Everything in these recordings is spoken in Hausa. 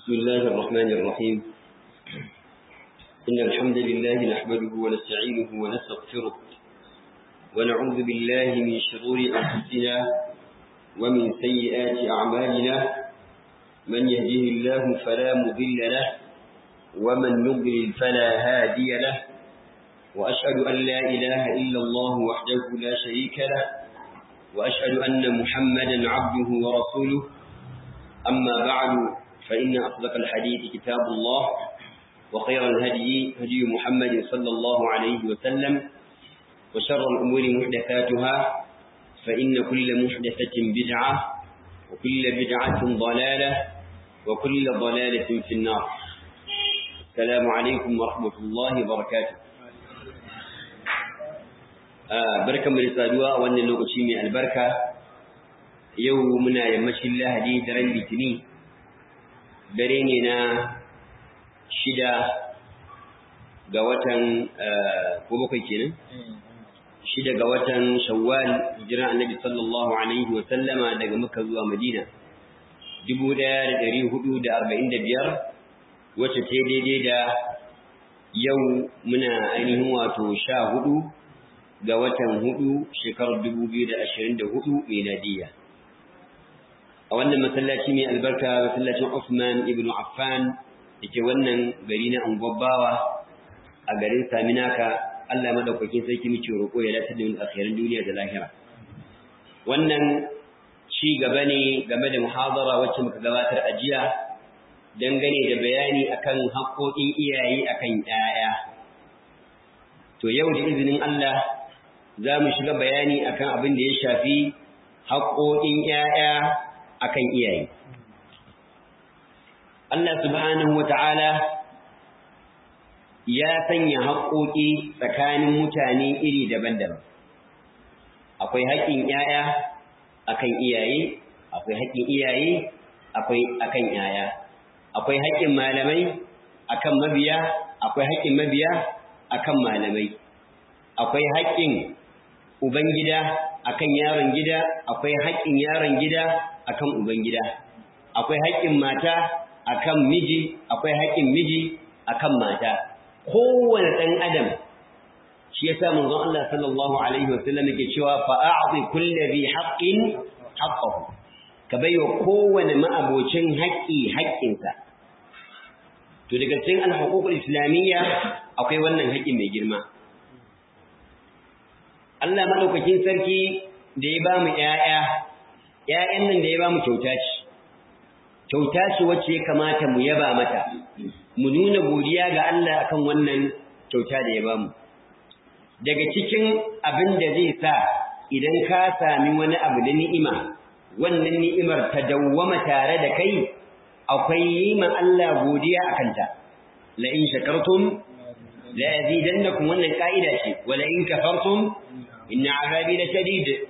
بسم الله الرحمن الرحيم إن الحمد لله نحمده ونستعينه ونستغفره ونعوذ بالله من شرور أنفسنا ومن سيئات أعمالنا من يهده الله فلا مضل له ومن يضلل فلا هادي له وأشهد أن لا إله إلا الله وحده لا شريك له وأشهد أن محمدا عبده ورسوله أما بعد فإن أصدق الحديث كتاب الله وخير الهدي هدي محمد صلى الله عليه وسلم وشر الأمور محدثاتها فإن كل محدثة بدعة وكل بدعة ضلالة وكل ضلالة في النار السلام عليكم ورحمة الله وبركاته barkan mu da saduwa a wannan lokaci mai albarka yau muna yammacin lahadi daren litini dare ne na shida ga watan ko bakwai kenan shida ga watan shawwal hijiran annabi sallallahu alaihi wa sallama daga makka zuwa madina dubu ɗaya da ɗari hudu da arba'in da biyar wacce ta daidai da yau muna ainihin wato sha hudu ga watan hudu shekarar dubu biyu da ashirin da hudu miladiyya a wannan masallaci mai albarka masallacin Usman ibn Affan dake wannan gari na Angwabawa a garin Saminaka Allah madaukakin sarki muke roƙo ya dace da mu akhirin duniya da lahira wannan ci gaba ne game da muhadara wacce muka gabatar a jiya dangane da bayani akan haƙoƙin iyaye akan ƴaƴa to yau da izinin Allah za mu shiga bayani akan abin da ya shafi haƙoƙin ƴaƴa akan iyaye. Allah subhanahu wata'ala ya sanya haƙoƙi tsakanin mutane iri daban-daban. Akwai haƙƙin ‘ya'ya akan iyaye, akwai haƙƙin iyaye akwai akan ‘ya'ya. Akwai haƙƙin malamai akan mabiya, akwai haƙƙin mabiya akan malamai. Akwai haƙƙin Ubangida akan yaron gida, akwai haƙƙin yaron gida akan ubangida akwai haƙƙin mata akan miji akwai haƙƙin miji akan mata kowane ɗan adam shi yasa manzon Allah sallallahu alaihi wasallam yake cewa fa a'ti kulli bi haqqin haqqahu ka baiwa kowane ma'abocin haƙƙi haƙƙinsa to daga cikin al-huququl islamiyya akwai wannan haƙƙin mai girma Allah madaukakin sarki da ya ba mu ƴaƴa ‘ya'yan nan da ya ba mu kyauta ce, kyauta ce wacce ya kamata mu yaba mata, mu nuna godiya ga Allah akan wannan kyauta da ya ba mu. Daga cikin abin da zai sa idan ka sami wani abu da ni'ima, wannan ni'imar ta dawwama tare da kai, akwai yi ma Allah godiya a kanta. La'in shakartum, la'azidannakum wannan ƙa'ida ce, wa la'in kafartum, inna azabi la shadid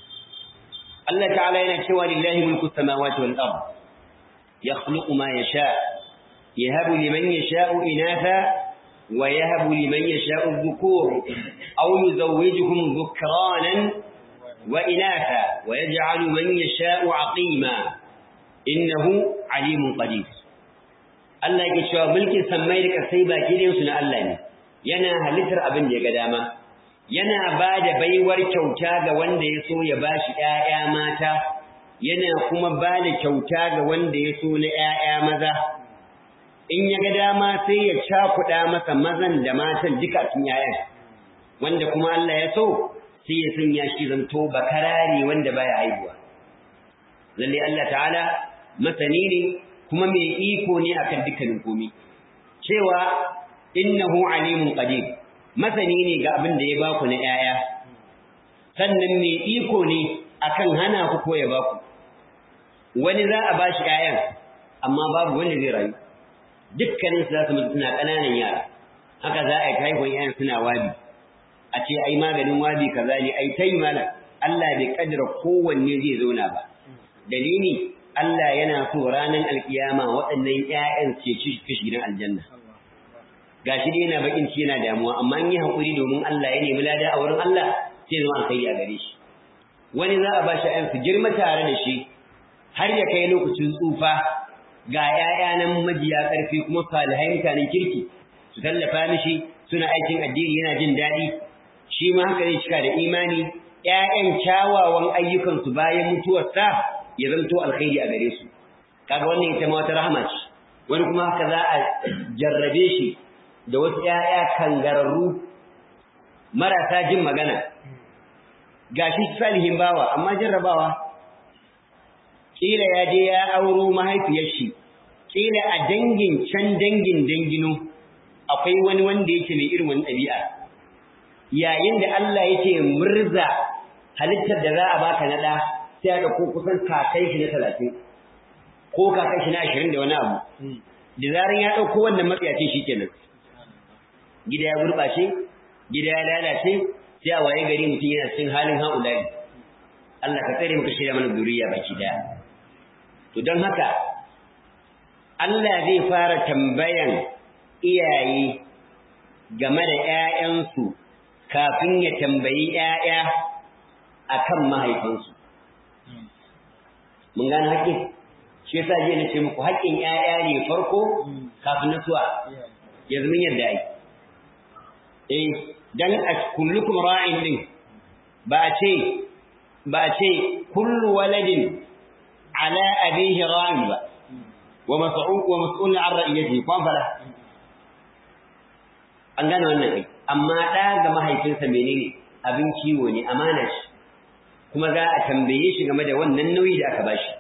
Allah ta'ala yana cewa lillahi mulku samawati wal ard yakhluqu ma yasha yahabu liman yasha'u inatha wa yahabu liman yasha'u dhukur aw yuzawwijuhum dhukranan wa inatha wa yaj'alu man yasha'u aqima innahu alimun qadir Allah yake cewa mulkin sammai da kasai baki da su na Allah ne yana halittar abin da ya ga dama yana ba da baiwar kyauta ga wanda ya so ya ba shi ‘ya'ya mata, yana kuma ba da kyauta ga wanda ya so na ‘ya'ya maza, in ya ga dama sai ya cakuɗa masa mazan da matan duka cikin ‘ya'yan, wanda kuma Allah ya so sai ya sanya shi zanto bakarare wanda baya haihuwa. Lalle Allah ta'ala masani ne kuma mai iko ne akan dukkanin komi, cewa innahu alimun qadir masani ne ga abin da ya baku na ‘ya'ya, sannan mai iko ne akan hana ku ko ya baku. Wani za a ba shi ‘ya'yan, amma babu wanda zai rayu, dukkanin su za su mutu suna ƙananan yara, haka za a yi haihuwar ‘ya'yan suna wabi, a ce ai maganin wabi kaza ne, ai ta yi mana, Allah bai kaddara kowanne zai zauna ba. Dalili, Allah yana so ranar alkiyama waɗannan ‘ya'yan ce ci gidan aljanna. gashi dai yana bakin ci yana damuwa amma in yi hakuri domin Allah ya nemi lada a wurin Allah sai zama alkhairi a gare shi wani za a ba shi ayan su girma tare da shi har ya kai lokacin tsufa ga ‘ya'ya nan majiya ƙarfi kuma salihai mutanen kirki su tallafa mishi suna aikin addini yana jin daɗi shi ma haka zai cika da imani ‘ya'yan kyawawan ayyukansu bayan mutuwarsa ya zanto alkhairi a gare su kaga wannan ita ma wata rahama ce wani kuma haka za a jarrabe shi da wasu ‘ya'ya kangararru marasa jin magana gashi salihin bawa amma jarrabawa kila ya je ya auro mahaifiyar shi kila a dangin can dangin dangino akwai wani wanda yake mai irin wani ɗabi'a yayin da Allah yake murza halittar da za a baka na ɗa sai aka ko kusan kakai shi na talatin ko kakai shi na ashirin da wani abu da zaran ya ɗauko wannan matsayacin shi kenan gida ya gurɓace gida ya lalace sai a waye gari mutum yana cikin halin haulayi Allah ka tsare muka shirya mana zuriya baki daya to don haka Allah zai fara tambayan iyaye game da ƴaƴansu kafin ya tambayi ƴaƴa akan mahaifansu mun gane haƙƙin shi yasa je na ce muku haƙƙin ƴaƴa ne farko kafin nasuwa yanzu mun yadda ai eh dan kullukum ra'in din ba a ce ba a ce kullu waladin ala abihi ra'in ba wa mas'ul wa mas'ul an ra'iyatihi kwan fara an gane wannan kai amma da ga mahaifinsa menene abin kiwo ne amana shi kuma za a tambaye shi game da wannan nauyi da aka bashi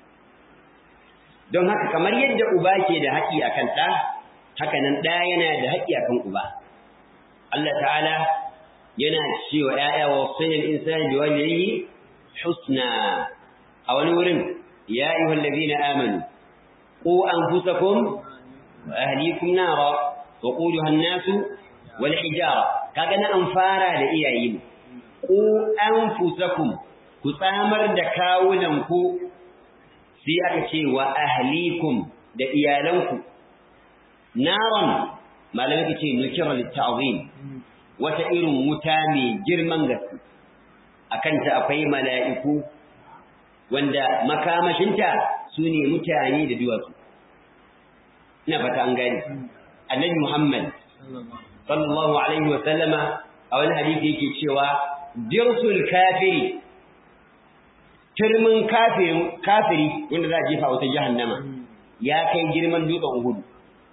don haka kamar yadda uba ke da haƙi akan ɗa haka nan ɗa yana da haƙi akan uba Allah ta'ala yana cewa ‘ya'ya wa wasanin insani bi waliyyi husna a wani wurin ya yi wallazi na amanu ko an fusakum wa ahlikum nara wa ƙudu hannasu wal hijara kaga na an fara da iyaye ne ko an fusakum ku tsamar da kawunan ku sai aka ce wa ahlikum da iyalanku naran malamai ce nukira litta'zim wata irin wuta mai girman gaske akan ta akwai mala'iku wanda makamashinta su ne mutane da duwatsu ina fata an gani annabi muhammad sallallahu alaihi wa sallama a wani hadisi yake cewa dirsul kafiri turmin kafiri wanda za a jefa wata jahannama ya kai girman dutsen uhudu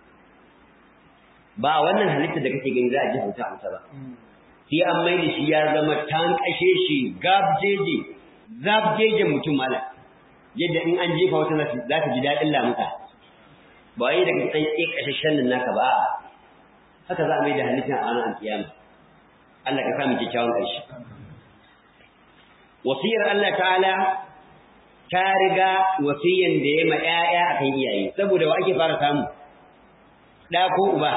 ba wannan halitta da kake gani za a ji hauta amsa ba sai an mai da shi ya zama tan kashe shi gabjeje zabjeje mutum mala yadda in an jefa wata za ta ji daɗin lamuka ba wai daga ɗan ƙe ƙashashen nan naka ba haka za a mai da halitta a ranar alkiyama Allah ka samu kyakkyawan ƙarshe wasiyar Allah ta'ala ta riga wasiyan da ya ma ƴaƴa akan iyaye saboda wa ake fara samu ɗa ko uba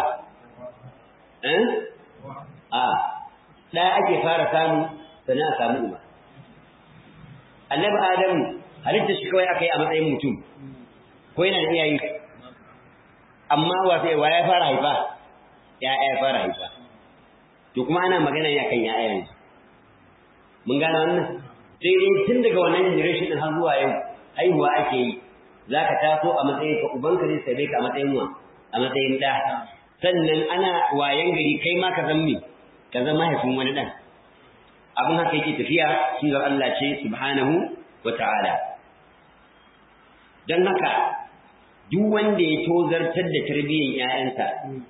a ɗa ake fara samu sannan a samu uba annabi adamu halitta shi kawai aka yi a matsayin mutum ko yana da iyaye amma wa sai wa ya fara haifa ya ya fara haifa to kuma ana magana ya kan ya'ya yanzu mun gane wannan sai dai tun daga wannan generation din har zuwa yau haihuwa ake yi zaka taso a matsayin ka ubanka zai sabe ka a matsayin wa a matsayin da sannan ana wayan gari kai ma ka zama ka zama mahaifin wani dan abin haka yake tafiya sunnar Allah ce subhanahu wa ta'ala dan haka duk wanda ya tozartar da tarbiyyar ƴaƴansa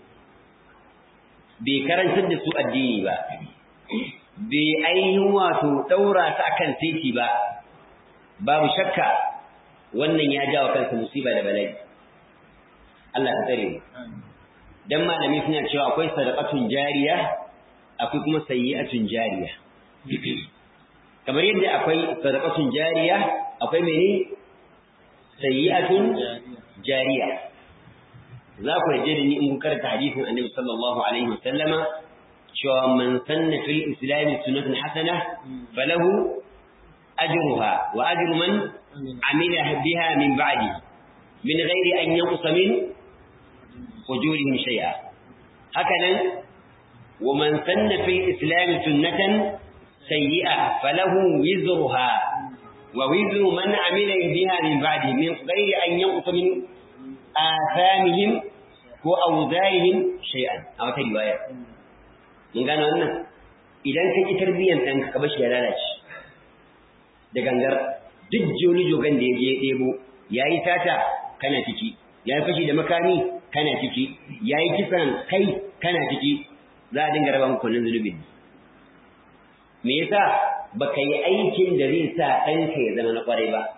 bai karantar da su addini ba bai ainihin wato daura su akan titi ba babu shakka wannan ya jawo kansa musiba da bala'i Allah ka tsare mu dan malami suna cewa akwai sadaqatun jariya akwai kuma sayyi'atun jariya kamar yadda akwai sadaqatun jariya akwai mene sayyi'atun jariya za ku yaje da ni in kun karanta hadisin annabi sallallahu alaihi wasallama cewa man sanna fil islam sunnatan hasana falahu ajruha wa ajru man amila biha min ba'di min ghairi an yanqusa min ujurihim shay'a hakanan wa man sanna fil islam sunnatan sayyi'a falahu wizruha wa wizru man amila biha min ba'di min ghairi an yanqusa min athamihim ko awzarihim shay'an a wata riwaya mun gano wannan idan ka ki tarbiyan ɗanka ka bashi ya lalace da gangar duk joni jogan da ya je ɗebo ya yi sata kana ciki ya yi fashi da makami kana ciki ya yi kisan kai kana ciki za a dinga raba muku wannan zunubin me yasa baka yi aikin da zai sa ɗanka ya zama na ƙwarai ba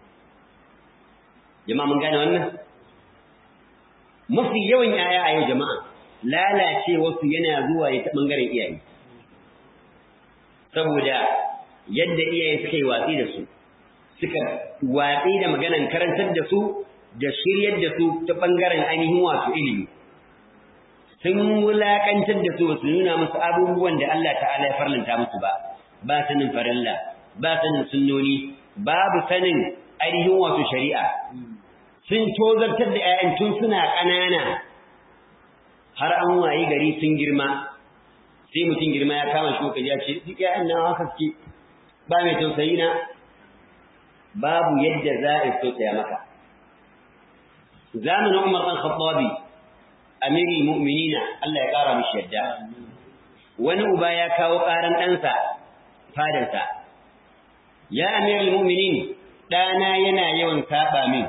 jama'a mun gane wannan mafi yawan yaya a yau jama'a lalace wasu yana zuwa ya ta ɓangaren iyaye saboda yadda iyaye suka yi watsi da su suka watsi da maganan karantar da su da shiryar da su ta ɓangaren ainihin wasu ilimi sun wulaƙantar da su su nuna musu abubuwan da Allah ta'ala ya farlanta musu ba ba sanin farilla ba sanin sunnoni babu sanin ainihin wasu shari'a sun tozartar da 'ya'yan tun suna ƙanana har an wayi gari sun girma sai mutum girma ya kama shi kaji ya ce duk ƴaƴan nan haka suke ba mai tausayi na babu yadda za a tausaya maka zamanin Umar ɗan Khattabi amiri mu'minina Allah ya ƙara mishi yadda wani uba ya kawo ƙaran ɗansa fadarsa ya amirul mu'minin ɗana yana yawan saɓa min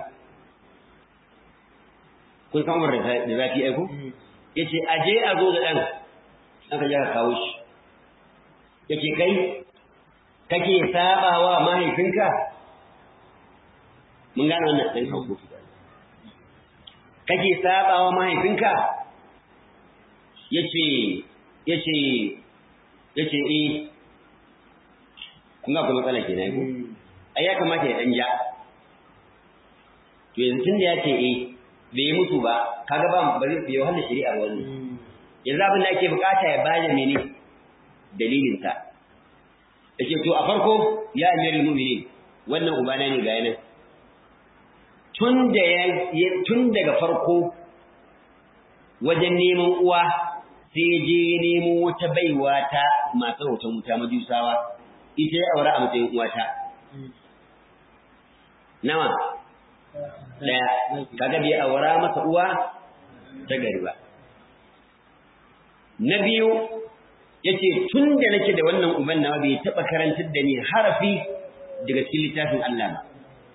kun san Umar da zafi aiko yace aje a zo da ɗan aka ja ka kawo shi yake kai kake sabawa mahaifinka mun gane wannan dan kawo kake sabawa mahaifinka yace yace yace eh kun ga kuma matsala kenan ko ai ya kamata ya dan ja to yanzu tunda ya ce eh bai yi mutu ba kaga ba ba zai yi wahala shari'a wannan yanzu abin da ake bukata ya bada mene dalilin sa yake to a farko ya amirul mu'minin wannan ubana ne ga yanan tun da ya tun daga farko wajen neman uwa sai je nemo wata baiwa ta masu hoton wuta majusawa ita ya aure a matsayin uwata nawa daya kaga bai aura masa uwa ta gari ba na biyu yace tun da nake da wannan uban nawa bai taba karantar da ni harafi daga cikin littafin Allah ba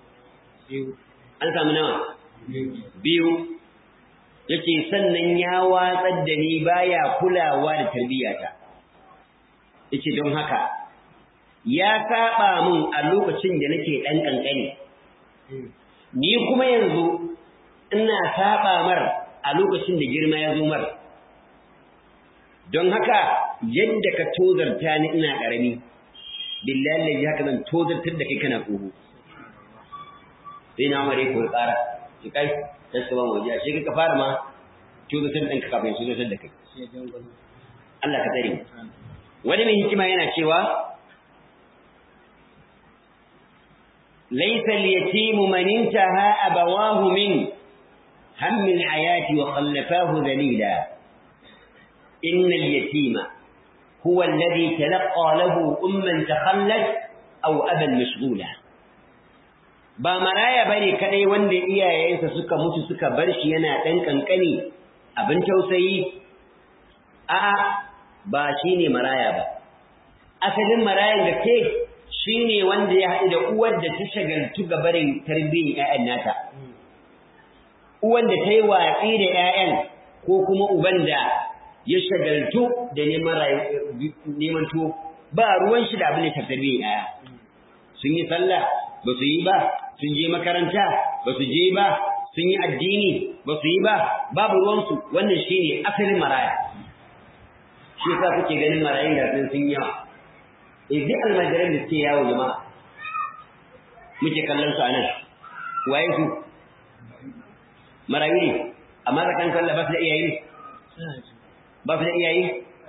an samu nawa biyu yace sannan ya watsar da ni baya kulawa da tarbiyata yace don haka ya saba mun a lokacin da nake dan kankani ni kuma yanzu ina saba mar a lokacin da girma ya zo mar don haka yadda ka tozarta ni ina karami billahi lazi haka zan tozartar da kai kana tsoho sai na mare ko tsara ki kai sai ka ban waje shi ka fara ma tozartar ɗin ka kafin tozartar da kai Allah ka tsare wani mai hikima yana cewa ليس اليتيم من انتهى أبواه من هم الحياة وخلفاه ذليلا إن اليتيم هو الذي تلقى له أما تخلت أو أبا مشغولا ba maraya bane kadai wanda iyayensa suka mutu suka bar shi yana dan kankani abin tausayi a'a ba shine maraya ba asalin marayan da ke shi ne wanda ya haɗu da uwar da ta shagaltu ga barin tarbiyyar ‘ya'yan nata, uwan da ta yi watsi da ‘ya'yan ko kuma uban da ya shagaltu da neman tuwo ba ruwan shi da abin da ta tarbiyyar ‘ya'ya. Sun yi sallah ba su yi ba, sun je makaranta ba su je ba, sun yi addini ba su yi ba, babu ruwansu wannan shi ne asalin maraya. Shi sa kuke ganin marayun da sun yawa. eh duk almajiran da suke yawo jama'a muke kallon su a nan waye su marayu ne amma tsakan kalla ba su da iyaye ne ba su da iyaye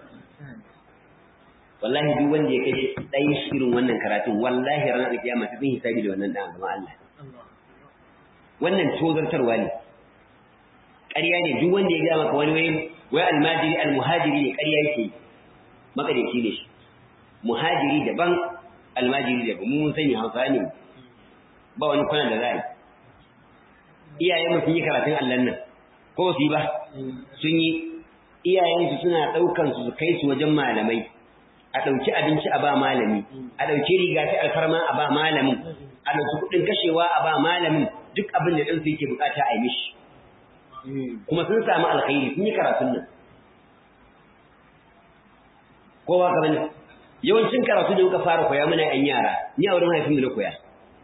wallahi duk wanda ya kai ɗayan irin wannan karatun wallahi ranar kiyama ta zai hisabi da wannan ɗan gama Allah wannan tozartarwa ne ƙarya ne duk wanda ya gaya maka wani wai wai almajiri almuhajiri ne ƙarya yake makadaici ne shi muhajiri daban almajiri daban mu mun sani hausa ne ba wani kwana da za'a iyayen sun yi karatun allan nan ko su yi ba sun yi iyayensu suna ɗaukan su su kai su wajen malamai a ɗauki abinci a ba malami a ɗauki riga ta alfarma a ba malamin a ɗauki kuɗin kashewa a ba malamin duk abin da ɗansu yake bukata a yi mishi kuma sun samu alkhairi sun yi karatun nan kowa ka bane yawancin karatu da muka fara koya muna yan yara ni a wurin haifin na koya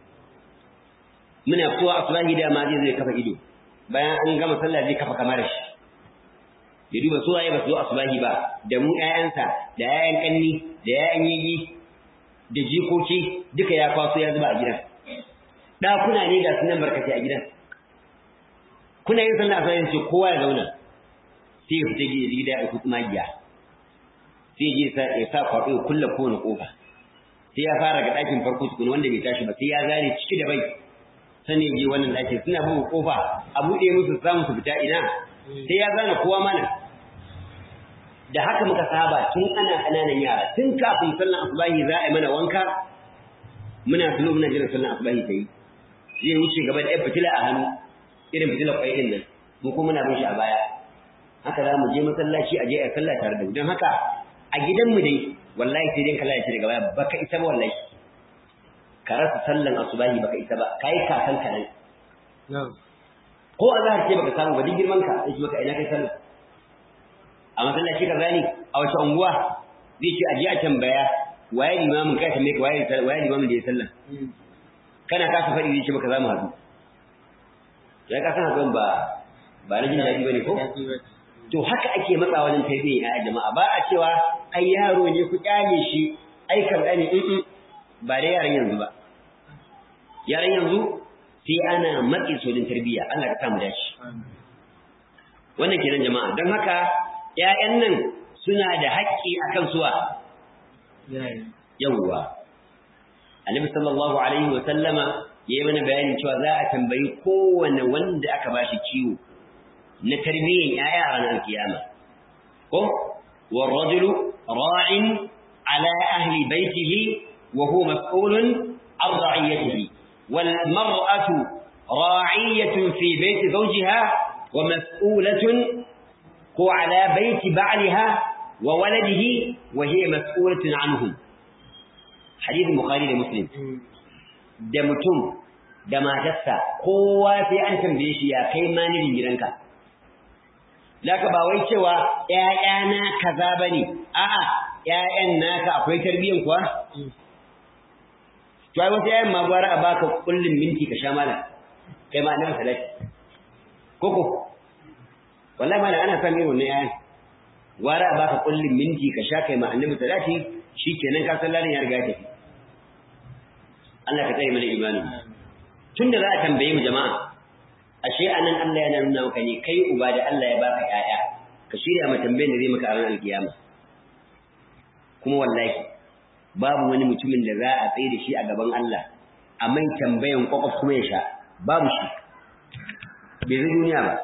muna kowa asulahi da ma zai zai kafa ido bayan an gama sallah zai kafa kamar shi ya duba su waye ba su zo asulahi ba da mu ƴaƴansa da ƴaƴan kanni da ƴaƴan yigi da jikoki duka ya kwaso ya zuba a gidan ɗakuna ne ga sunan barkatai a gidan kuna yin sallah asalahi ce kowa ya zauna sai ya fita gida ya ɗauki magiya sai je ya sa kwaɗo ya kulle kowane ƙofa sai ya fara ga ɗakin farko tukuna wanda bai tashi ba sai ya zare ciki da bai sannan je wannan ɗakin suna buga ƙofa a buɗe musu samu su fita ina sai ya zana kowa mana da haka muka saba tun ana ƙananan yara tun kafin sallan asubahi za a yi mana wanka muna tulo muna jiran sallan asubahi ta yi zai wuce gaba da ɗaya fitila a hannu irin fitilar ƙwai ɗin nan mu kuma muna bin shi a baya haka za mu je masallaci a je a sallah tare da mu don haka a gidanmu dai wallahi sai dai kala ya ce daga baya baka isa ba wallahi ka rasa sallan asubahi baka isa ba kai kakan ka nan ko azhar ce baka samu ba duk girman ka sai baka ina kai sallah a masallaci ka zani a wace unguwa zai ce aje a tambaya waye limamin kai tambaye ka waye waye limamin da ya sallah kana kasa faɗi zai ce baka za mu haɗu ya ka san hakan ba ba na jin daɗi bane ko to haka ake matsa wajen tarbiyyar ya jama'a ba a cewa ai yaro ne ku kyale shi ai kan gane in ba da yaran yanzu ba yaran yanzu sai ana matsi sojin tarbiyya Allah ka samu dashi wannan kenan jama'a don haka ƴaƴan nan suna da haƙƙi akan suwa yawwa Annabi sallallahu alaihi wa sallama yayi mana bayanin cewa za a tambayi kowanne wanda aka bashi ciwo na tarbiyyar ‘ya'ya a ranar kiyama. Ko, warrajulu ra'in ala ahli baitihi wa huwa mas'ulun an ra'iyyatihi wal mar'atu ra'iyatun fi baiti zawjiha wa mas'ulatun ko ala baiti ba'liha wa waladihi wa hiya mas'ulatun anhum hadith bukhari da muslim da mutum da matarsa kowa sai an tambaye shi ya kai manijin gidanka Laka ba wai cewa ‘ya'yana kaza ba ne, a'a, ‘ya'yan naka akwai tarbiyyan kuwa? To, ai wasu ‘ya'yan ma gwara a baka kullum minti ka sha mala, kai ma nan salati. Koko, wallahi mala ana sami irin wannan ‘ya'yan. Gwara a baka kullum minti ka sha kai ma annabi salati, shi kenan ka san larin ya riga tafi. Allah ka tsaye mana imanin. Tun da za a tambaye mu jama'a, ashe anan Allah yana nuna maka ne kai uba da Allah ya baka ƴaƴa ka shirya ma tambayar da zai maka a ranar alkiyama kuma wallahi babu wani mutumin da za a tsaye da shi a gaban Allah a mai tambayan kwakwaf kuma ya sha babu shi bai zai duniya ba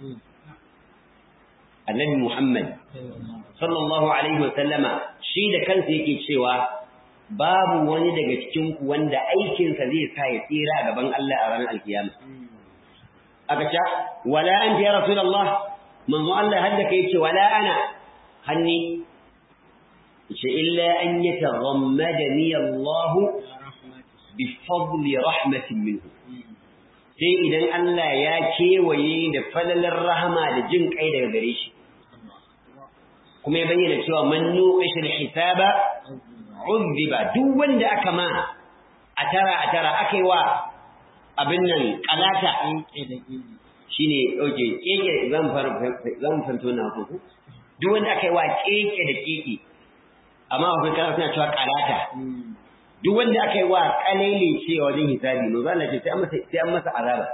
annabi Muhammad sallallahu alaihi wa sallama shi da kansa yake cewa babu wani daga cikin ku wanda aikinsa zai sa ya tsira a gaban Allah a ranar alkiyama aka ce wala anta ya rasulullah manzo Allah hadda kai ce wala ana hanni ce illa an yataghammadani Allah bi fadli rahmatin minhu sai idan Allah ya kewaye da falalar rahama da jin kai daga gare shi kuma ya bayyana cewa man nuqish hisaba uzziba duk wanda aka ma a tara a tara akai wa abin nan kalata shi ne ɗauke keke zan fanto na hukuku duk wanda aka yi wa keke da keke amma akwai kana suna cewa kalata duk wanda aka yi wa kalele ce wajen hisabi no zan ce sai an masa azaba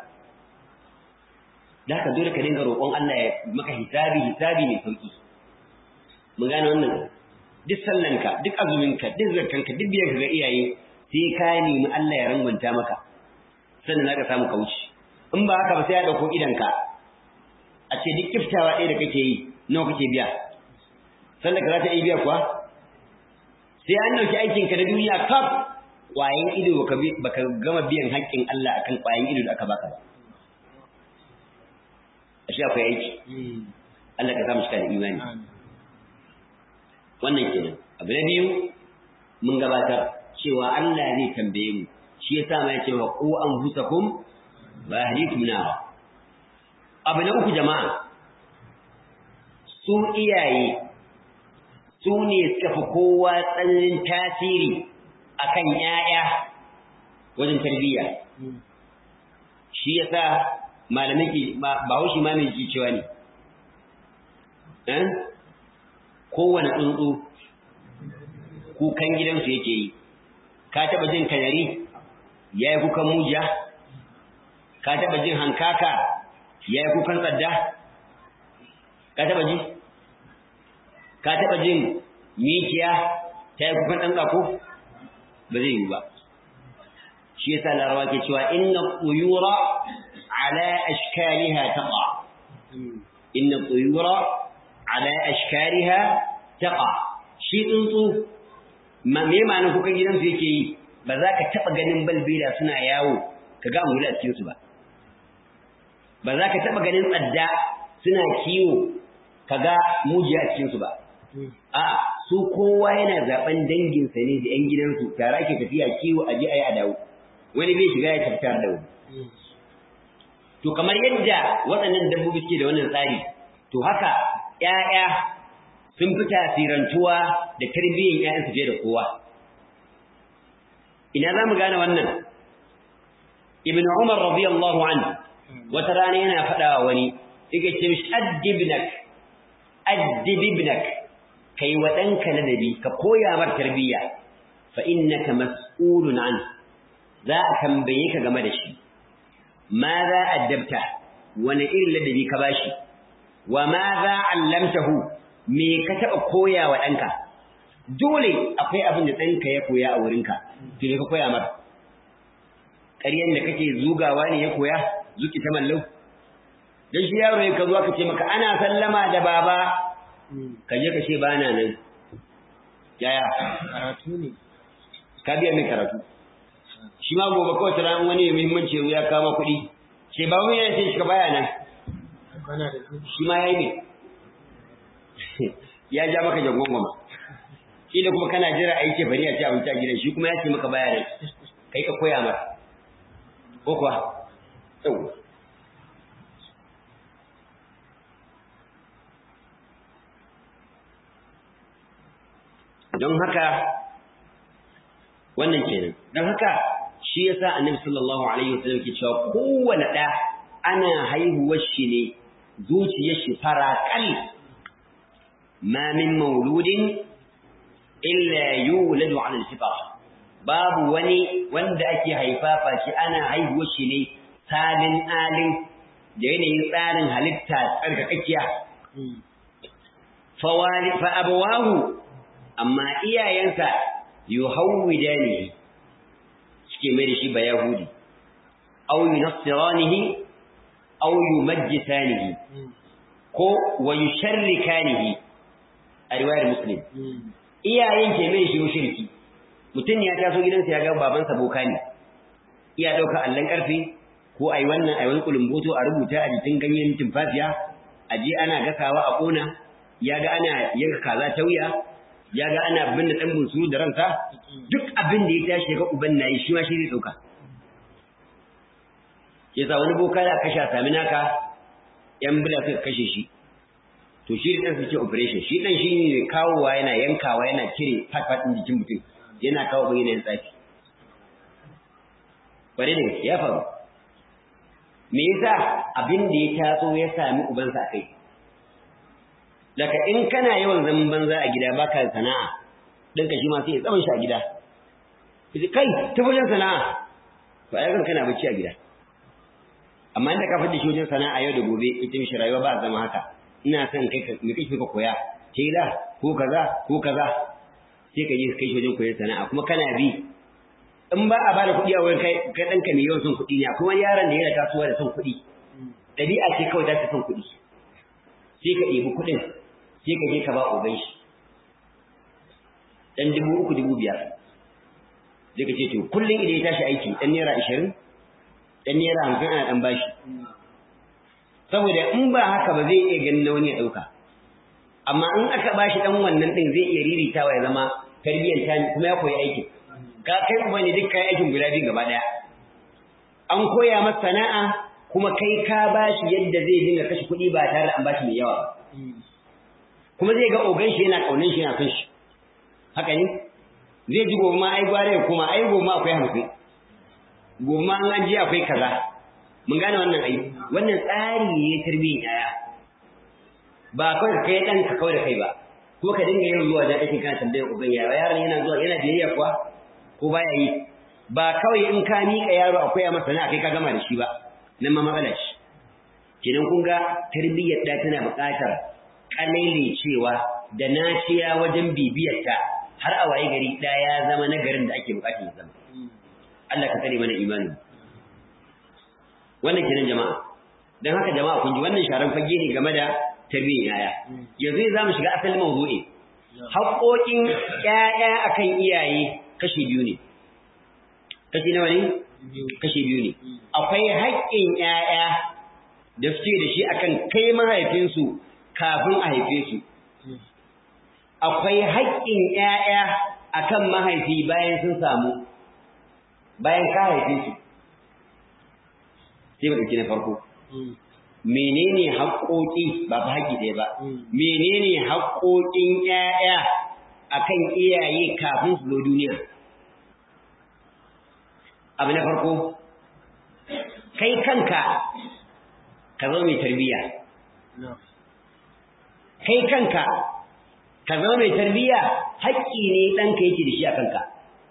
da haka dole ka dinga roƙon Allah ya maka hisabi hisabi mai sauki mun gane wannan duk sallanka duk azuminka duk zakkanka duk biyan ga iyaye sai ka nemi Allah ya rangwanta maka sannan za ka samu kauci in ba haka ba sai ya ɗauko idanka a ce duk kiftawa ɗaya da kake yi nawa kake biya sannan ka za ta iya biya kuwa sai an ɗauki aikinka na duniya kaf ƙwayan ido baka gama biyan haƙƙin Allah akan ƙwayan ido da aka baka ba ashe akwai aiki Allah ka samu shi da imani wannan kenan abu na biyu mun gabatar cewa Allah zai tambaye mu shi yasa ma yace wa qu anfusakum wa ahlikum nar abu na uku jama'a su iyaye su ne suka fi kowa tsananin tasiri akan ƴaƴa wajen tarbiyya shi yasa malamai ke ba haushi ma mai ji cewa ne eh kowane tsuntsu kukan gidansu yake yi ka taba jin kanari yayi kukan mujiya ka taba jin hankaka yayi kukan tsadda ka taba ji ka taba jin mikiya ta yi kukan dan tsako ba zai yi ba shi yasa larawa ke cewa inna quyura ala ashkaliha taqa inna quyura ala ashkaliha taqa shi tsuntsu ma me ma'anar kukan gidansu yake yi ba za ka taɓa ganin balbela suna yawo ka ga angulu a cikinsu ba ba za ka taɓa ganin tsadda suna kiwo ka ga mujiya a cikinsu ba a su kowa yana zaben danginsa ne da 'yan gidansu tare ake tafiya kiwo a je a yi a dawo wani bai shiga ya tafi da wani to kamar yadda waɗannan dabbobi suke da wannan tsari to haka ‘ya'ya sun fi tasirantuwa da tarbiyyar ‘ya'yansu fiye da kowa ina za mu gane wannan ibn umar radiyallahu anhu wata rana yana faɗawa wani yake ce mishi addibnak addibibnak kai wa ɗanka ladabi ka koya mar tarbiyya fa innaka mas'ulun an za a tambaye ka game da shi ma za addabta wani irin ladabi ka bashi wa ma za allamtahu me ka taɓa koya wa ɗanka dole akwai abin da ɗanka ya koya a wurinka to me ka koya mar ƙaryan da kake zugawa ne ya koya zuki ta mallau dan shi yaro ya ka zo ka ce maka ana sallama da baba ka je ka ce ba na nan yaya karatu ne ka biya min karatu shi ma gobe kawai ta ran wani muhimmanci ya kama kuɗi ce ba mu yana ce shi ka baya nan bana da su shi ma yayi ne ya ja maka jangon goma shi da kuma kana jira a yi ce bari a ci abinci a gidan shi kuma ya ce maka baya nan kai ka koya masa ko kuwa yau don haka wannan kenan don haka shi yasa annabi sallallahu alaihi wasallam ke cewa kowane ɗa ana haihuwar shi ne zuciyar shi farakal ma min mauludin illa yuladu ala al-fitra babu wani wanda ake haifafa shi ana haihuwar shi ne salin alin da yanayin tsarin halitta tsarkakakkiya fawali fa abawahu amma iyayensa yuhawwidanihi suke mai da shi ba yahudi aw yunassiranihi aw yumajjisanihi ko wa yusharrikanihi a riwayar muslim iyayen ke mai shi mushriki mutum ya taso gidansa ya ga babansa boka ne iya dauka allan karfe ko ai wannan ai wani kulumboto a rubuta a jikin ganyen tumfafiya a je ana gasawa a kona ya ga ana yanka kaza ta wuya ya ga ana binne dan bunsuru da ransa duk abin da ya tashi ga uban nayi shi ma shi zai dauka yasa wani boka da kashe sami naka yan bila suka kashe shi to shi dan suke operation shi dan shi ne kawowa yana yankawa yana cire fat fat din jikin mutum yana kawo bin yana tsafi bare da ya faru me yasa abin da ya taso ya sami ubansa kai daga in kana yawan zaman banza a gida baka sana'a dan ka shi ma sai ya tsaban shi a gida kai ta wajen sana'a to ai kan kana bacci a gida amma inda ka fadi shi wajen sana'a yau da gobe ita mishi rayuwa ba zama haka ina son kai ka me kake ka koya tela ko kaza ko kaza sai ka je kai shi wajen koyon sana'a kuma kana bi in ba a bada kuɗi a wurin kai kai ɗanka mai yawan son kuɗi ne kuma yaron da yana tasowa da son kuɗi ɗabi'a ce kawai za ta son kuɗi sai ka ɗebi kuɗin sai ka je ka ba uban shi ɗan dubu uku dubu biyar sai ka ce to kullum idan ya tashi aiki ɗan naira ashirin ɗan naira hamsin ana ɗan bashi saboda in ba haka ba zai iya ganin na wani ya ɗauka amma in aka bashi ɗan wannan ɗin zai iya riritawa ya zama tarbiyyar ta kuma ya koyi aikin ka kai uba ne duk kayan aikin guda biyu gaba ɗaya an koya masa sana'a kuma kai ka bashi yadda zai dinga kashe kuɗi ba tare da an bashi mai yawa ba kuma zai ga ogan shi yana ƙaunin shi yana son shi haka ne zai ji gobe ma ai gware kuma ai gobe ma akwai hamsin gobe ma an ji akwai kaza mun gane wannan ai wannan tsari ne tarbiyyar yaya ba kawai ka kai ɗan ka kawai da kai ba ko ka dinga yin zuwa da ake kana tambayar uban yaro yaron yana zuwa yana biyayya kuwa ko baya yi ba kawai in ka miƙa yaro akwai a masa na kai ka gama da shi ba nan ma matsala shi kenan kun ga tarbiyyar da tana buƙatar kalaile cewa da naciya wajen bibiyarta har a waye gari da ya zama nagarin da ake buƙatar ya zama Allah ka tsare mana imani wannan kenan jama'a dan haka jama'a kun ji wannan sharan fage ne game da tarbiyyar yaya yanzu za mu shiga asalin mawdu'i haƙoƙin ƴaƴa akan iyaye kashi biyu ne kashi nawa ne kashi biyu ne akwai haƙƙin ƴaƴa da suke da shi akan kai mahaifinsu kafin a haife su akwai haƙƙin ƴaƴa akan mahaifi bayan sun samu bayan ka haife su sai mu ɗauki na farko menene haƙoƙi ba fa haƙi ɗaya ba menene haƙoƙin ƴaƴa akan iyaye kafin su zo duniya abu na farko kai kanka ka zama mai tarbiyya kai kanka ka zama mai tarbiyya haƙƙi ne ɗanka yake da shi a kanka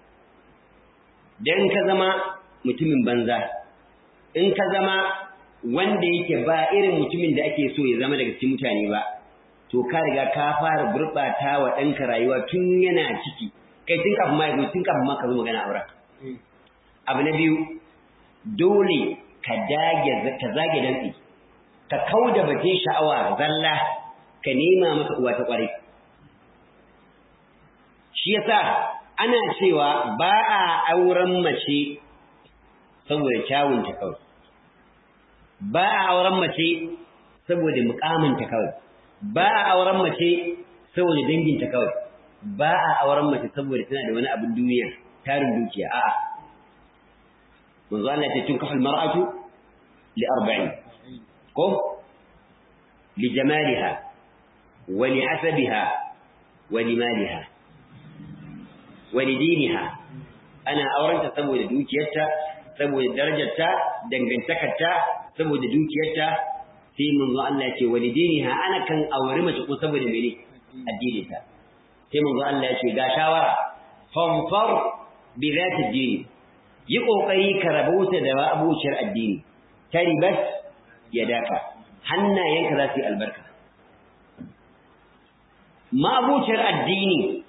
dan ka zama mutumin banza in ka zama wanda yake ba irin mutumin da ake so ya zama daga cikin mutane ba to ka riga ka fara gurɓata wa ɗanka rayuwa tun yana ciki kai tun kafin ma tun kafin ma ka zo magana aure abu na biyu dole ka dage ka zage dantsi ka kauda bace sha'awa zalla ka nema masa uwa ta kware shi yasa ana cewa ba a auren mace saboda kyawunta kawai ba a auren mace saboda mukaminta kawai ba a auren mace saboda danginta kawai ba a auren mace saboda tana da wani abin duniya tarin dukiya a'a manzo Allah ya ce tunkahu almar'atu li arba'in ko li jamaliha wa li hasabiha wa li maliha wa li diniha ana aurenta saboda dukiyarta saboda darajarta dangantakarta saboda dukiyarta sai manzo Allah ya ce walidiniha ana kan aure mace ko saboda mene addini ta sai manzo Allah ya ce ga shawara fanfar bi zati dini yi kokari ka rabauta da abuciyar addini taribat yadaka hannayenka za su yi albarka ma abuciyar addini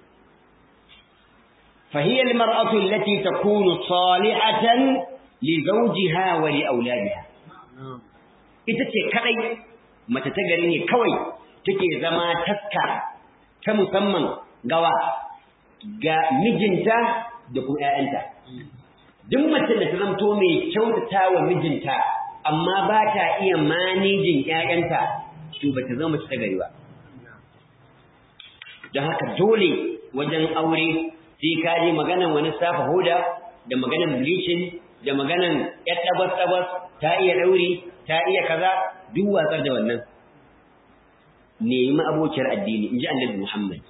فهي المرأة التي تكون صالحة لزوجها ولأولادها ita ce kadai mace ta gari ne kawai take zama taska ta musamman gawa ga mijinta da kuma ƴaƴanta duk mace da ta zamto mai kyautata wa mijinta amma ba ta iya manejin ƴaƴanta to ba ta zama mace ta gari ba don haka dole wajen aure sai ka je maganan wani safa hoda da maganan bleaching da maganan ƴar tabas-tabas ta iya ɗauri ta iya kaza duk watsar da wannan nemi abokiyar addini in ji annabi Muhammad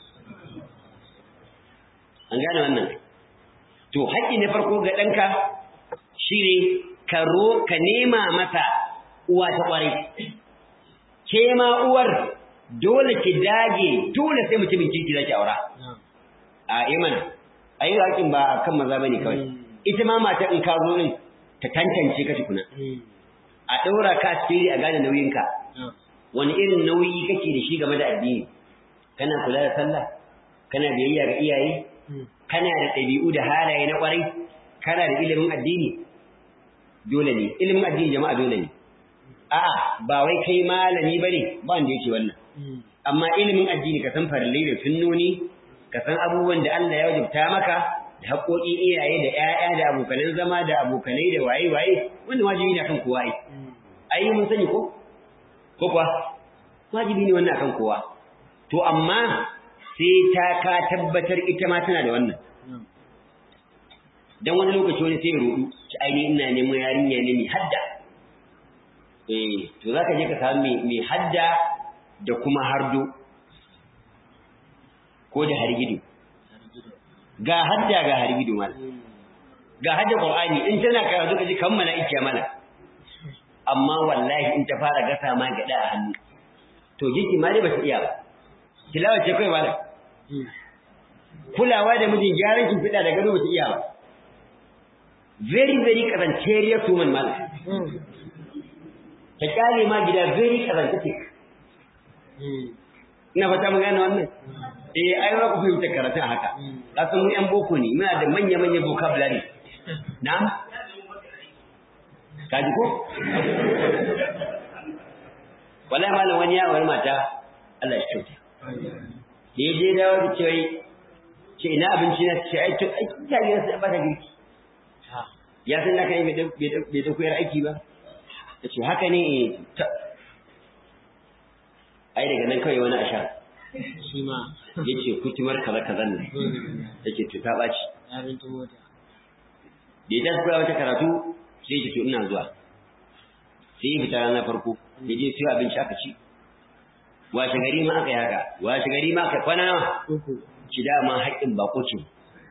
an gane wannan to haƙƙi na farko ga ɗanka shine ka ro ka nema masa uwa ta ƙwarai ke ma uwar dole ki dage dole sai mutumin kirki zaki aura a imana ayi haƙin ba kan maza bane kawai ita ma mata in ka zo din ta tantance ka tukuna a ɗaura ka asiri a gane nauyinka wani irin nauyi kake da shi game da addini kana kula da sallah kana biyayya ga iyaye kana da ɗabi'u da halaye na ƙwarai kana da ilimin addini dole ne ilimin addini jama'a dole ne a'a ba wai kai malami bane ba wanda yake wannan amma ilimin addini ka san farillai da sunnoni ka san abubuwan da Allah ya wajabta maka da haƙoƙin iyaye da ƴaƴa da abokanan zama da abokanai da waye waye wannan wajibi ne kan kowa ai ai mun sani ko ko kuwa wajibi ne wannan akan kowa to amma sai ta ka tabbatar ita ma tana da wannan dan wani lokaci wani sai ya rudu ci aini ina neman yarinya ne mai hadda eh to zaka je ka samu mai mai hadda da kuma hardo ko da hargido ga hadda ga hargido mal ga hadda qur'ani in tana karatu kaji kan mala'ika mana amma wallahi in ta fara gasa ma gada a hannu to jiki ma dai ba ta iya ba tilawa ce kai malam kulawa da mijin gyaran kin fida da gado ba ta iya ba very very kazanteriya tuman malam ta kyale ma gida very kazantace ina fata mun gane wannan eh ai ba ku fahimta karatun haka kasan mu yan boko ne muna da manya manya vocabulary na'am kaji ko wallahi malam wani ya wani mata Allah ya kyauta ya je dawo da cewa ce ina abinci na ce ai to ai ta yi sai ba ta girki ya san da kai bai da koyar aiki ba ta ce haka ne ai daga nan kawai wani ashar shi ma ya ce kutumar kaza kaza ne ya ce to ta ɓaci yarin ta mota da ya tafi koya wata karatu sai ya ce to ina zuwa sai ya fita ranar farko ya je siyo abinci aka ci washe gari ma aka yi haka washe gari ma aka kwana nawa uku ci dama haƙƙin bako ce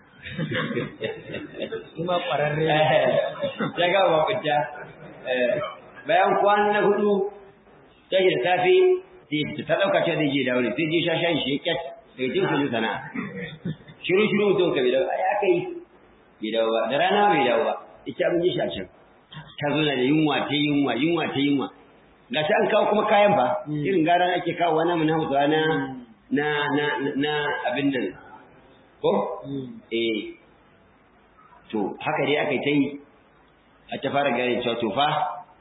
shi ma ƙwararre ya ga bakunta bayan kwana na hudu tashi da safe sai ta ɗauka cewa zai je dawo ne sai je sha shan shi kyat daga jin kudu sana'a shiru shiru mutum ka bai dawo ai aka yi bai dawo ba da rana bai dawo ba ita abin yi shi a can ta zo da yunwa ta yunwa yunwa ta yunwa ga shi an kawo kuma kayan fa irin gara ake kawo wani mun hausa na na na na abin nan ko eh to haka dai aka yi ta yi a ta fara gane cewa to fa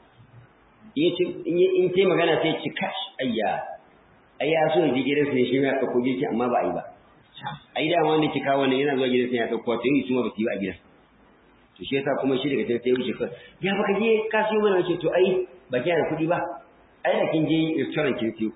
in ce magana sai ci kash ayya ai ya so ji gidansa ne shi ma ya ɗauko girki amma ba a yi ba ai da wanda ke kawo wannan yana zuwa gidansa ya ɗauko to yi su ma ba su yi ba a gidan to shi yasa kuma shi daga can sai wuce kai ya baka je ka siyo mana wace to ai ba ki da kuɗi ba ai da kin je restaurant kin siyo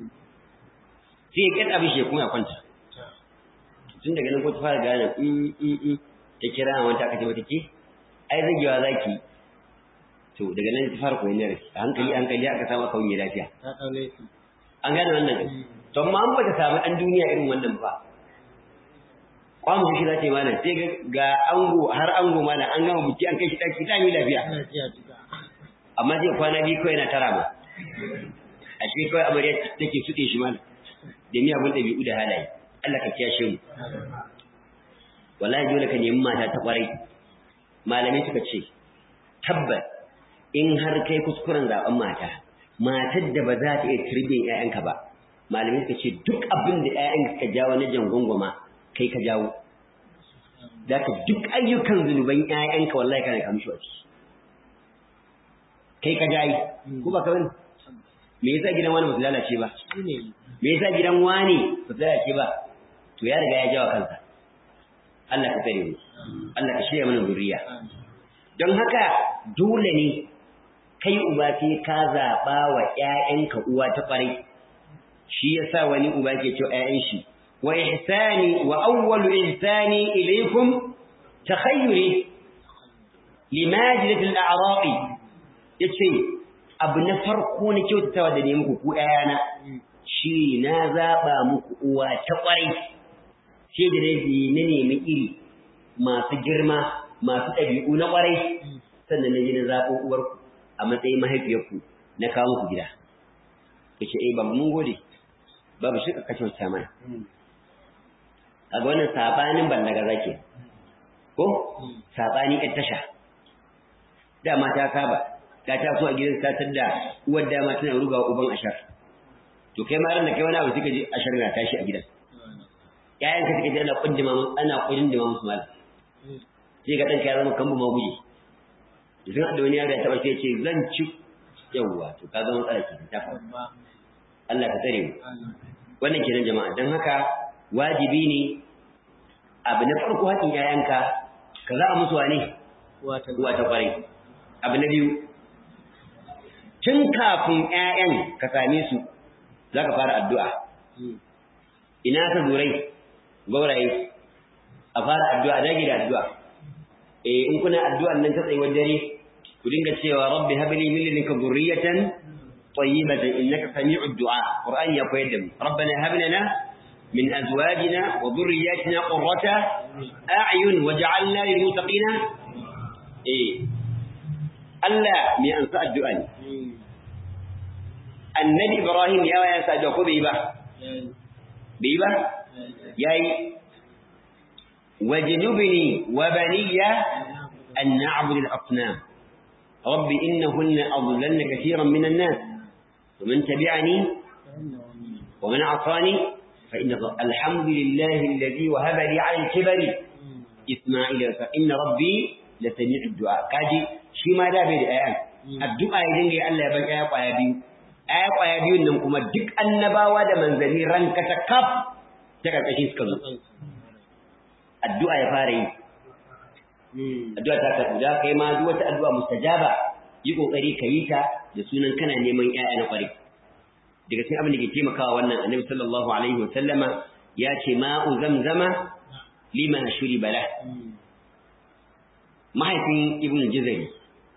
sai ya kada abin shi kuma ya kwanta tun daga nan ko ta fara gane in in in ta kira wanta aka ce mata ke ai zagewa zaki to daga nan ta fara koyon darasi a hankali hankali aka samu aka wuce lafiya ta ɗaure su an gane wannan to amma an bata samu ɗan duniya irin wannan ba kwamu shi za ta yi mana sai ga ango har ango mana an gama buki an kai shi ɗaki ta yi lafiya ana ji a jika amma sai kwana biyu kawai na tara ma a shi kawai amarya take suɗe shi mana da miyagun ɗabi'u da halaye Allah ka kiyashe mu wallahi dole ka nemi mata ta kwarai malamai suka ce tabbas in har kai kuskuren zaben mata matar da ba za ta iya turbin ƴaƴanka ba malamai suka ce duk abin da ƴaƴanka ka jawo na jangongoma kai ka jawo da ka duk ayyukan zunuban ƴaƴanka wallahi kana kamshi wa ciki kai ka jayi ko ba ka bane me yasa gidan wani ba su lalace ba shi ne me yasa gidan wani ba su lalace ba to ya riga ya jawa kansa Allah ka tsare mu Allah ka shirya mana zuriya don haka dole ne kai uba sai ka zaɓa wa ‘ya'yanka uwa ta ƙwarai shi ya sa wani uba ke cewa ‘ya'yan shi wa ihsani wa awwalu ihsani ilaikum takhayyuri limajilatil a'raqi yace abu na farko na kyautatawa da ne muku ku ‘ya'yana shi na zaɓa muku uwa ta ƙwarai sai da na nemi iri masu girma masu ɗabi'u na ƙwarai sannan na je na zaɓo uwarku a matsayin mahaifiyarku na kawo muku gida ya ce eh babu mun gode babu shi ka kyauta mana a ga wannan saɓanin ballaga zake ko saɓani ɗan tasha dama ta saba ta taso a gidan ta da uwar dama tana ruga wa uban ashar to kai ma ran da kai wani abu suka je ashar na tashi a gidan ƴaƴanka suka je ana kundima ana kundima musu malam sai ga ɗanka ya zama kambu ma guje idan da wani yaro ya taɓa sai ce zan ci yawwa to ka zama matsala ke ta faru Allah ka tsare mu wannan kenan jama'a don haka wajibi ne abu na farko haƙin ƴaƴanka ka za a musu wane uwa ta uwa ta kwarai abu na biyu tun kafin ƴaƴan ka same su zaka fara addu'a ina ka zurai gauraye a fara addu'a dage da addu'a eh in kuna addu'an nan ta tsayuwar dare ku dinga cewa rabbi habli min ladunka dhurriyatan tayyibatan innaka sami'ud du'a qur'ani ya koyar da mu rabbana hab lana min azwajina wa dhurriyyatina qurrata a'yun waj'alna lil muttaqina eh Allah mai ansa addu'a ne annabi ibrahim ya waya sa da ko bai ba bai ba yayi wajnubni wa baniya an na'budu al-asnam رب إنهن أضللن كثيرا من الناس ومن تبعني ومن عصاني فإن الحمد لله الذي وهب لي على الكبر إسماعيل فإن ربي لسميع الدعاء كاجي شي ما دا بيد آيان الدعاء يدين لي الله يبقى آية قايا بيو آية قايا بيو نمكم الدك النباوة دا منزلي رنك تكف تكف أشيس كذو الدعاء يفاري addu'a ta karɓu da kai ma duk wata addu'a mustajaba yi kokari ka yi ta da sunan kana neman ƴaƴa na ƙwarai daga cikin abin da ke taimakawa wannan annabi sallallahu alaihi wa sallama ya ce ma'u zamzama lima shuri bala mahaifin ibn jazari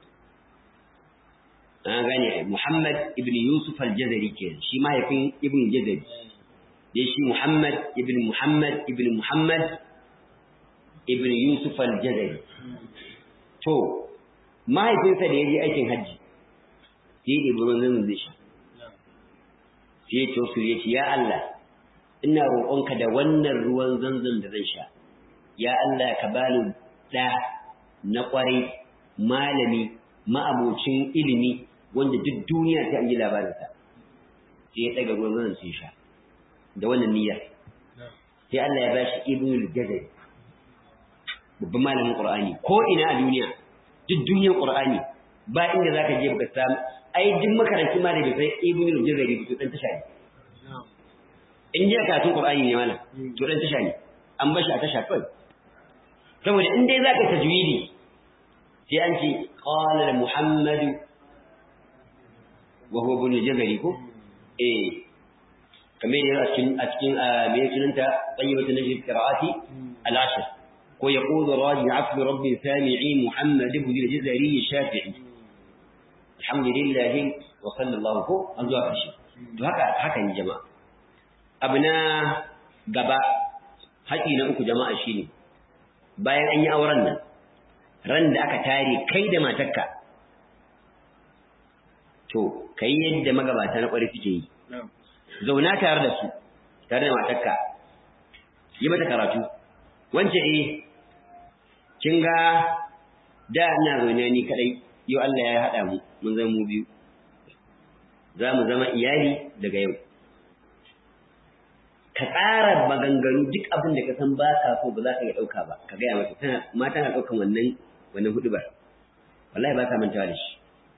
an gane muhammad ibn yusuf al-jazari ke shi mahaifin ibn jazari dai shi muhammad ibn muhammad ibn muhammad ibn Yusuf al-Jazari. To, mahaifinsa da ya je aikin hajji, sai ya ɗebi ruwan zanzan zai sha. Sai ya ce wasu ya ce, Ya Allah, ina roƙonka da wannan ruwan zanzan da zan sha. Ya Allah ka bani ɗa na ƙwarai, malami, ma'abocin ilimi, wanda duk duniya ta an ji labarinsa. Sai ya ɗaga ruwan zanzan sai sha. Da wannan niyyar. Sai Allah ya bashi Ibnul Jazari. babban malamin Qur'ani ko ina a duniya duk duniyar Qur'ani ba inda zaka je baka samu ai duk makarantin ma da bai sai Ibn al-Jazari to dan tasha ne in je karatun Qur'ani ne malam to dan tasha ne an bashi a tasha kai saboda in dai zaka tajwidi sai an ce qala Muhammad wa huwa ibn al-Jazari ko eh kamar yana a cikin a cikin me sunanta tayyibatu najib qira'ati al-ashr ويقول راجع عفو رب سامعي محمد بن الجزري الشافعي الحمد لله وصلى الله فوق an zuwa ƙarshe to haka haka ne jama'a abu na gaba haƙi na uku jama'a shine bayan an yi auren nan ran da aka tare kai da matarka to kai yadda magabata na ƙwari suke yi zauna tare da su tare da matarka yi mata karatu wance eh kin ga da ina zaune ni kadai yau Allah ya haɗa mu mun zama mu biyu za mu zama iyali daga yau ka tsara maganganu duk abin da ka san ba ka so ba za ka iya ɗauka ba ka gaya mata tana mata na ɗaukan wannan wannan hudubar wallahi ba ta mantawa da shi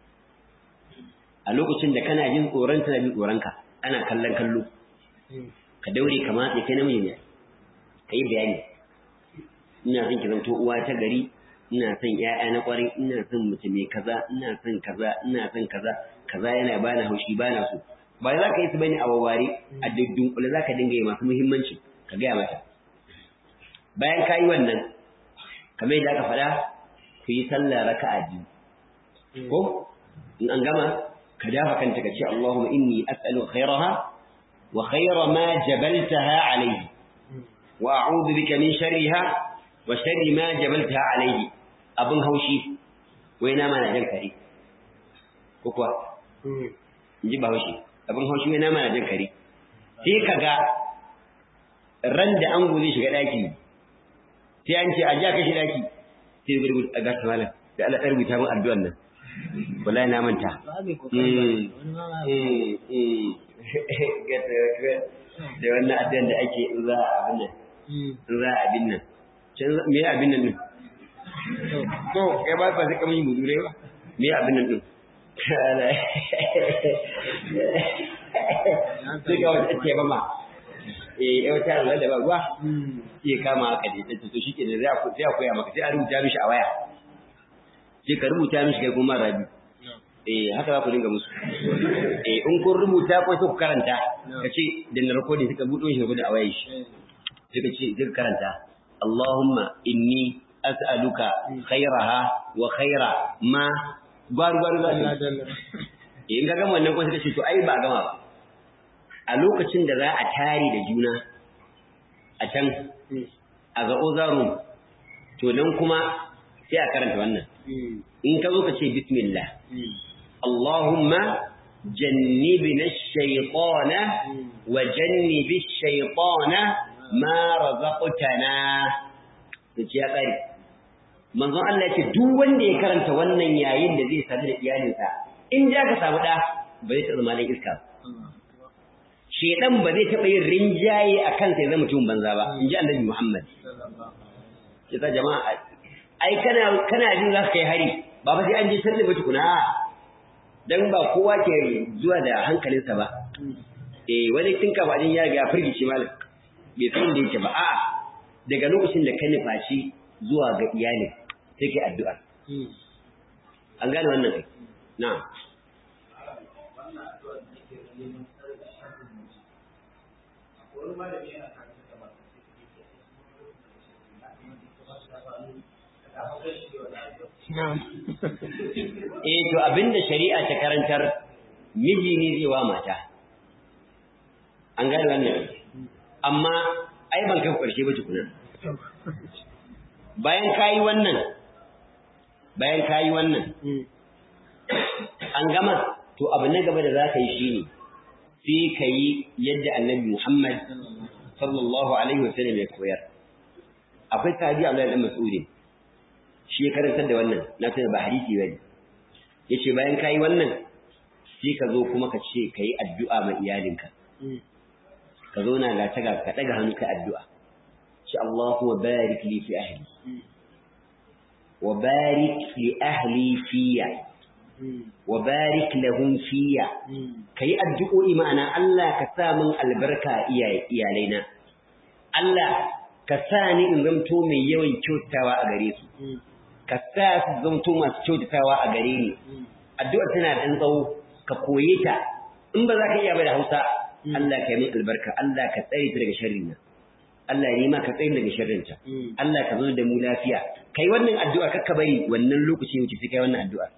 a lokacin da kana jin tsoron tana jin tsoron ka ana kallon kallo ka daure ka matse kai namiji ne ka yi bayani ina son ki zanto uwa ta gari ina son ƴaƴa na ƙwarai ina son mace mai kaza ina son kaza ina son kaza kaza yana bani haushi bana so ba za ka yi su bane a wawware a dunkule za ka dinga yi masu muhimmanci ka gaya mata bayan ka yi wannan kamar yadda aka faɗa ku yi sallah raka'a biyu ko in an gama ka dafa kanta ka ce Allahumma inni as'alu khairaha wa khaira ma jabaltaha alayhi wa a'udhu bika min sharriha wa sharri ma jabaltaha alayhi abun haushi wai na mana jan kare ko kuwa in ji ba haushi abin haushi wai na mana jan kare sai ka ga ran da an zai shiga daki sai an ce a ja kashi daki sai gurgur a gasa malam da Allah ɗan rubuta min addu'an nan wallahi na manta da wannan addu'an da ake in za a abin nan in za a abin nan me abin nan din to kai ba ba sai kamar yin budure ba me abin nan din sai ga wata ce ba ma eh yau ta Allah da ba ruwa sai kama haka dai ta to shike da sai sai a koya maka sai a rubuta mishi a waya sai ka rubuta mishi kai kuma rabi eh haka za ku dinga musu eh in kun rubuta ko sai ku karanta kace da na recording suka budo shi gudu a wayar shi suka ce suka karanta Allahumma inni as'aluka khairaha wa khaira ma gwaru gwaru za su in ga gama wannan ko suka ce to ai ba gama ba a lokacin da za a tare da juna a can a ga ozarum to nan kuma sai a karanta wannan in ka zo ka ce bismillah Allahumma jannibna ash-shaytana wa jannibi ash-shaytana ma razaqtana to ya kare manzon Allah ya ce duk wanda ya karanta wannan yayin da zai sadu da iyalinsa in ja ka samu da ba zai taɓa malin iska shedan ba zai taɓa yin rinjaye a kansa ya zama mutum banza ba in ji annabi Muhammad kisa jama'a ai kana kana jin za ka kai hari ba fa sai an je sanda ba tukuna dan ba kowa ke zuwa da hankalinsa ba eh wani tun ka bajin ya ga firgici malam bai san da yake ba a'a daga lokacin da ka nufaci zuwa ga iyali sai kai addu'a an gane wannan kai na'am Eh to abinda shari'a ta karantar miji ne zai wa mata. An gane wannan. Amma ai ban kai ƙarshe ba tukuna. Bayan kayi wannan bayan kayi wannan an gama to abu na gaba da za ka yi shine sai ka yi yadda Annabi Muhammad sallallahu alaihi wasallam ya koyar. Akwai sahabi Abdullahi dan Mas'udin shi ya karantar da wannan na tuna ba hadisi bane yace bayan kai wannan sai ka zo kuma ka ce kai addu'a ma iyalinka ka zo na ga ta ga ka daga hannu kai addu'a shi Allahu wa barik li fi ahli wa barik li ahli fiya wa barik lahum fiya kai addu'o'i ma'ana Allah ka sa min albarka iyalaina Allah ka sa ni in zamto mai yawan kyautawa a gare su ka sa su zamto masu kyautatawa a gare ni addu'a tana da tsawo ka koye ta in ba za ka iya ba da Hausa Allah ka yi min albarka Allah ka tsare ta daga sharrin nan Allah ya ma ka tsare daga sharrin ta Allah ka zo da mu lafiya kai wannan addu'a kakka bari wannan lokaci wuce sai kai wannan addu'a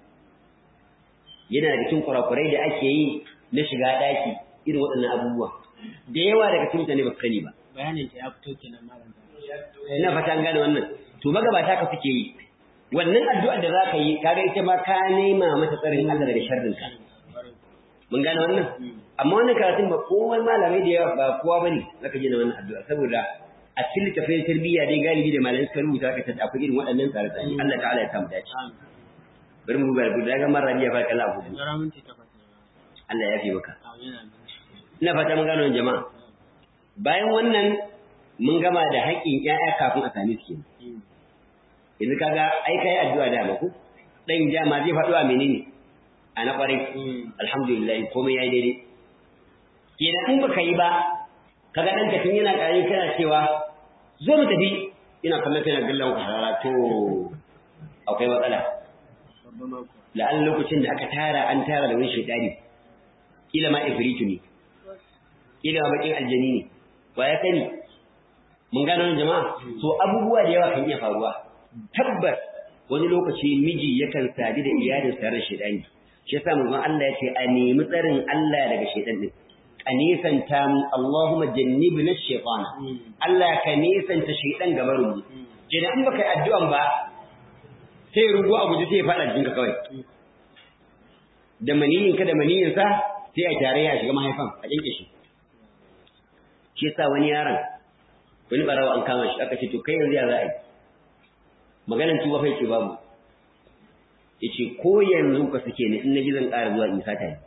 yana da cikin kurakurai da ake yi na shiga daki irin waɗannan abubuwa da yawa daga cikin mutane ba su sani ba bayanin ta ya fito kenan malam ina fata an gane wannan to magabata ka suke yi wannan addu'ar da zaka yi kaga ita ma ka nema mata tsarin Allah daga sharrin ka mun gane wannan amma wannan karatun ba kowa malamai da yawa ba kowa bane zaka ji na wannan addu'a saboda a cikin littafin tarbiyya dai galibi da malamai suka rubuta ka tada akwai irin waɗannan tsare-tsare Allah ta'ala ya samu dace bari mu bar guda ga marar rabiya fa kala abu Allah ya fi maka ina fata mun gane wannan jama'a bayan wannan mun gama da haƙƙin ƴaƴa kafin a sami su yanzu kaga ai kai addu'a da ba ku dan jama zai faɗo a menene a na ƙwarai alhamdulillah komai yayi daidai kenan in baka yi ba kaga dan ka tun yana ƙarami kana cewa zo mu tafi ina kallon kana gallan harara to akwai matsala la'an lokacin da aka tara an tara da wani shaidani kila ma ifritu ne kila ma bakin aljani ne wa ya sani mun gano jama'a so abubuwa da yawa kan iya faruwa tabbas wani lokaci miji yakan sadi da iyalin sa ran shedani shi yasa manzon Allah ya ce a nemi tsarin Allah daga shedan din a nisanta mu Allahumma jannibna ash-shaytana Allah ka nisanta shedan gabarin mu kenan in baka yi addu'an ba sai rugo a guji sai ya fada jikinka kawai da maniyin ka da maniyin sa sai a tare ya shiga mahaifan a kinke shi shi yasa wani yaron wani barawa an kama shi aka ce to kai yanzu ya za a yi maganan tuba fa yake babu yace ko yanzu ka sake ni in naji zan ƙara zuwa in sata ni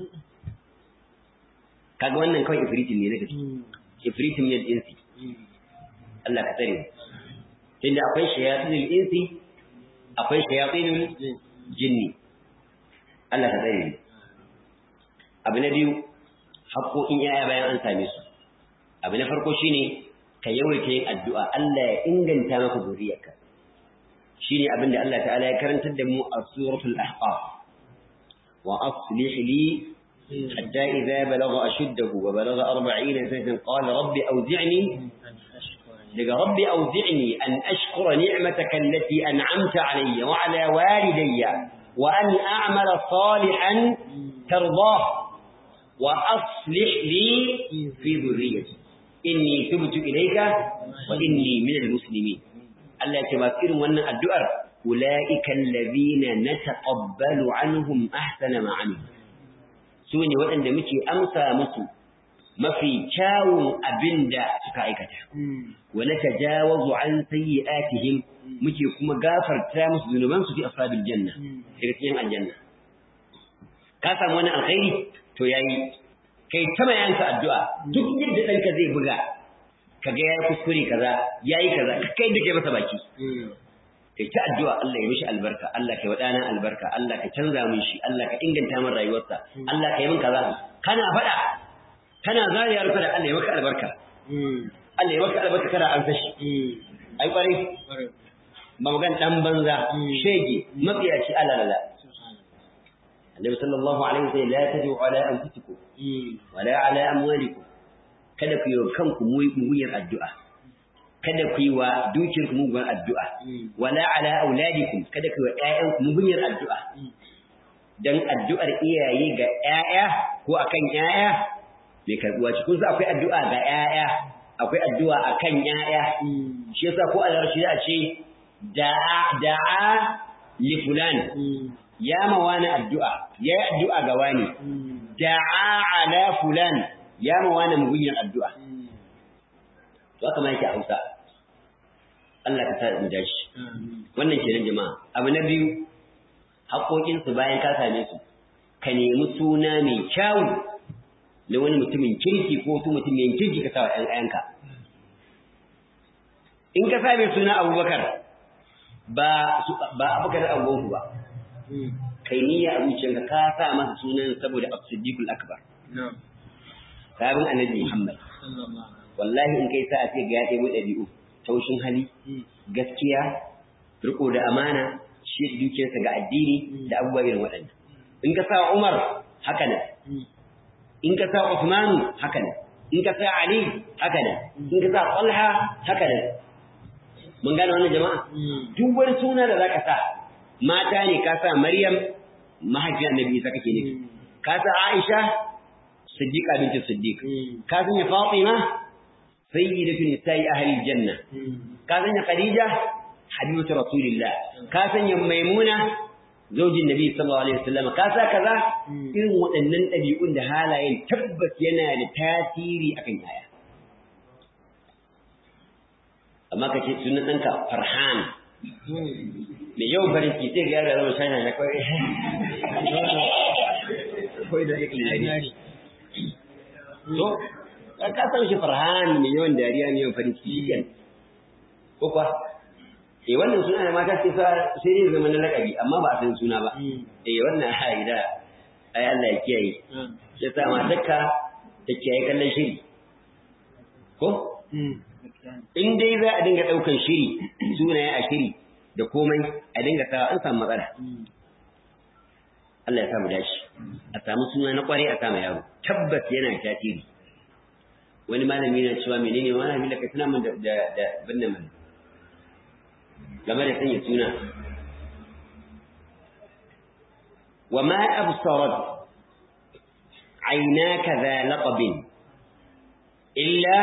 kaga wannan kawai ifritin ne na gaske ifritin min insi Allah ka tsare tunda akwai shayatinul insi akwai shayatinul jinni Allah ka tsare abu na biyu haƙoƙin yaya bayan an same su abu na farko shine ka yawaita yin addu'a Allah ya inganta maka zuriyarka shine abin da Allah ta'ala ya karantar da mu a suratul ahqaf وأصلح لي حتى إذا بلغ أشده وبلغ أربعين سنة قال رب أوزعني لقى رب أوزعني أن أشكر نعمتك التي أنعمت علي وعلى والدي وأن أعمل صالحا ترضاه وأصلح لي في ذريتي إني تبت إليك وإني من المسلمين الله يتمكن وأن الدؤر أولئك الذين نتقبل عنهم أحسن ما عملوا سوني وأن مكي أمسى مسو mafi kyawun abin da suka aikata. Wani ta jawazu an sayyi'atihim muke kuma gafarta musu zunubansu fi ashabil janna, daga cikin aljanna. Ka samu wani alkhairi to yayi kai ta mayanka addu'a duk yadda ɗanka zai buga ka ga yayi kuskure kaza yayi kaza kai da kai masa baki. Kai ta addu'a Allah ya mishi albarka, Allah ka wadana albarka, Allah ka canza min shi, Allah ka inganta min rayuwarsa, Allah ka yi min kaza. Kana faɗa kana zariyar kada Allah ya maka albarka Allah ya maka albarka kada an sashi ai kware ba magan dan banza shege mafiyaci alalala Annabi sallallahu alaihi wasallam la tadu ala anfusikum wala ala amwalikum kada ku yi kanku mugunyar addu'a kada ku yi wa dukiyarku mugunyar addu'a wala ala auladikum kada ku yi wa ƴaƴanku mugunyar addu'a dan addu'ar iyaye ga ƴaƴa ko akan ƴaƴa mai karbuwa ce kun akwai addu'a ga ƴaƴa akwai addu'a akan ƴaƴa shi yasa ko a larabci a ce da'a da'a li fulan ya ma wani addu'a ya yi addu'a ga wani da'a ala fulan ya ma wani mugunyar addu'a to haka ma yake a Hausa Allah ka sa mu dashi wannan kenan jama'a abu na biyu haƙoƙinsu bayan ka same su ka nemi suna mai kyawu na wani mutumin kirki ko wasu mutumin kirki ka sa wa ‘ya'yanka. In ka sa mai suna abubakar ba abubakar da abubuwanku ba, kai niyya a zuciyarka ka sa masa sunan saboda absiddiqul akbar. Sabon annabi Muhammad. Wallahi in kai sa a ce ga ya ɗaya ɗabi'u, taushin hali, gaskiya, riko da amana, shi da dukiyarsa ga addini da abubuwa irin waɗanda. In ka sa Umar haka nan, in ka sa Uthman haka ne in ka sa Ali haka ne in ka sa Talha haka ne mun gane wannan jama'a duk wani suna da zaka sa mata ne ka sa Maryam mahaifiyar Annabi Isa kake nufi ka sa Aisha Siddiqa binti Siddiq ka sanya Fatima sayyidatu nisa'i ahli janna ka sanya Khadija habibatu rasulillah ka sanya Maimuna zaujin nabi sallallahu alaihi wasallam ka sa kaza irin waɗannan ɗabi'un da halayen tabbas yana da tasiri akan yaya amma kace sunan ɗanka farhan mai yawan farin ciki sai ga yaro zama shana na kawai kawai da yake lari to ka san shi farhan mai yawan dariya mai yawan farin ciki ko kuwa eh wannan suna da mata sai sai dai zama na lakabi amma ba a san suna ba eh wannan ai da ai Allah ya kiyaye ya sa matarka ta kiyaye kallon shiri ko in dai za a dinga daukan shiri sunaye a shiri da komai a dinga sa an samu matsala Allah ya samu dashi a samu suna na kware a samu yaro tabbas yana tasiri wani malami na cewa menene malami da ka tuna min da da binne mana game da sanya suna wa ma absarat aynaka za laqabin illa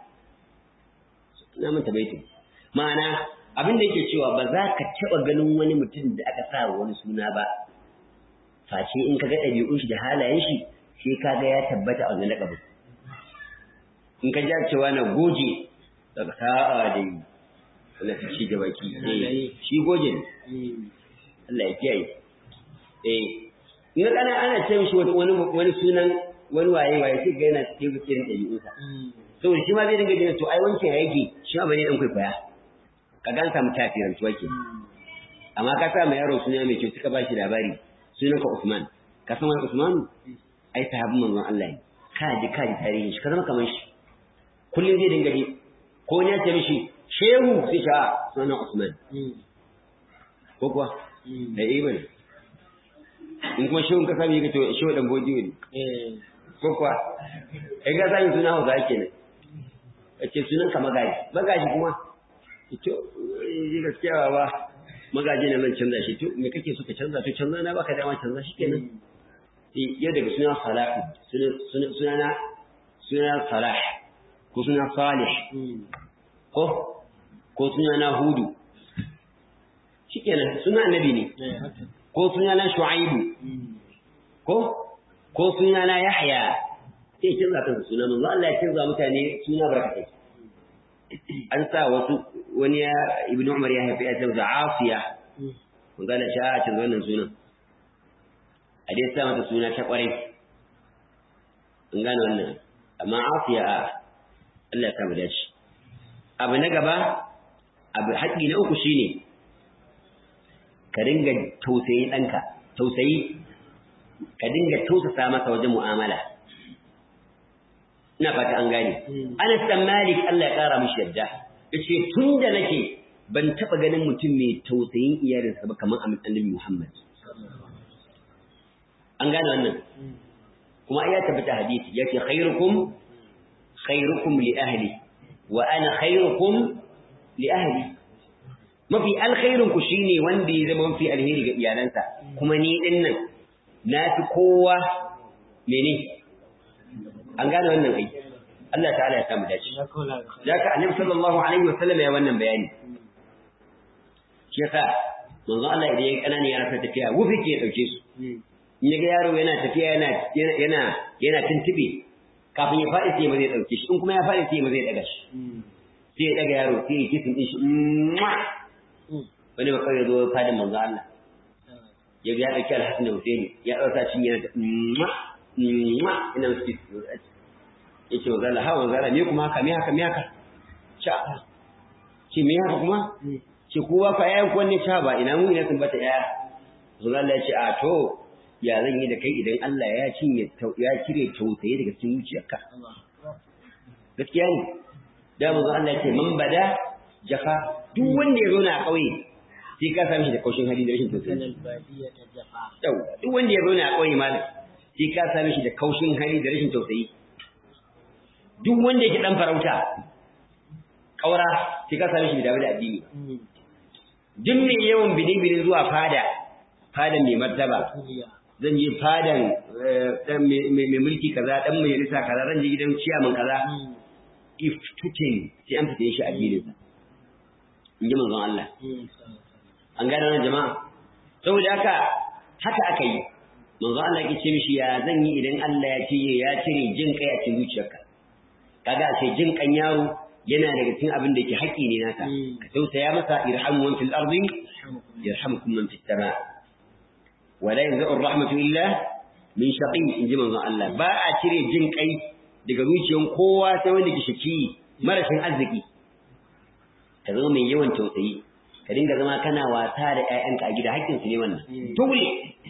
na manta baitin ma'ana abin da yake cewa ba za ka taɓa ganin wani mutum da aka sa wani suna ba face in ka ga ɗabi'un shi da halayen shi sai ka ga ya tabbata a wani laƙabin in ka ja cewa na goje daga sa'a da yi wanda ta ci gaba ki shi goje ne Allah ya kiyaye eh in ga kana ana ce mishi wani wani sunan wani waye waye sai ga yana cikin cikin ɗabi'unsa saboda shi ma zai dinga jin to ai wancan ya yake shi ma bane dan kwaikwaya ka gan samu tafirantuwa ke amma ka sa mai yaro suna mai kyau suka ba shi labari sunan ka Usman ka san wani Usman ai sahabin manzon Allah ne ka ji ka ji tarihin shi ka zama kamar shi kullum zai dinga ji ko ya ce mishi shehu sai sha sunan Usman ko kuwa da ibn in kuma shehun ka sami ka to shehu dan bodiyo ne ko kuwa kai ga sami suna hausa kenan ce sunan ka magaji magaji kuma to ji gaskiya ba magaji ne zan canza shi to me kake so ka canza to canza na baka dama canza shi kenan yau daga suna salahu suna na suna salah ko suna salih ko ko suna na hudu shikenan suna annabi ne ko suna na shu'aibu ko ko suna na yahya sai canza kansa suna manzo Allah ya canza mutane suna barkatai an sa wasu wani ya ibnu umar ya haifi ya canza afiya manzo Allah ya canza wannan sunan a dai sa mata suna ta kwarai an gane wannan amma afiya a Allah ya samu dace abu na gaba abu haƙƙi na uku shine ka dinga tausayi ɗanka tausayi ka dinga tausasa masa wajen mu'amala ina fata an gane Anas dan Malik Allah ya ƙara mishi yadda yace tun da nake ban taɓa ganin mutum mai tausayin iyalinsa ba kamar Annabi Muhammad an gane wannan kuma ya tabbata hadisi yace khairukum khairukum li ahli wa ana khairukum li ahli mafi alkhairin ku shine wanda ya zama mafi alheri ga iyalansa kuma ni din nan na fi kowa mene an gane wannan ai Allah ta'ala ya samu dace zaka annabi sallallahu alaihi wasallam ya wannan bayani shi yasa manzo Allah idan ya kanani yana ta tafiya wufi ke dauke su in ya ga yaro yana tafiya yana yana yana tuntube kafin ya faɗi sai ma zai ɗauke shi in kuma ya faɗi sai ma zai ɗaga shi sai ya ɗaga yaro sai ya kisin ɗin shi wani ba kawai zo fadin manzo Allah ya ga ya ɗauki alhassan da Husaini ya ɗauka cin yana da ina musu kisin ya ce manzo Allah ha manzo Allah me kuma haka me haka me haka sha ce me haka kuma ce ko ba ka yayan ko ne sha ba ina mu ina sun bata yaya manzo Allah ya ce a to ya zan yi da kai idan Allah ya cinye ya cire tausayi daga cikin zuciyarka gaskiya ne da manzo Allah ya ce man bada jafa duk wanda ya zauna a ƙauye sai ka same shi da kaushin hali da rashin tausayi yau duk wanda ya zauna a ƙauye malam sai ka same shi da kaushin hali da rashin tausayi duk wanda yake dan farauta ƙaura sai ka same shi da da addini duk mai yawan bidin zuwa fada fadan mai martaba zan je fadan mai mulki kaza dan majalisa kaza zan je gidan ciyaman kaza if tutin sai an fita shi a gidansa in ji manzon Allah an gane wannan jama'a saboda haka haka aka yi manzon Allah yake ce mishi ya zan yi idan Allah ya ce ya cire jin kai a cikin zuciyarka kaga sai jin kan yaro yana daga cikin abin da ke haƙƙi ne naka ka tausaya masa irhamu man fil ardi yarhamukum man fis sama wala yanzu rahmatu illa min shaqi in ji manzon Allah ba a cire jin kai daga zuciyar kowa sai wanda ke shaki marashin arziki ka zama mai yawan tausayi ka dinga zama kana wasa da ƴaƴanka a gida haƙƙin su ne wannan dole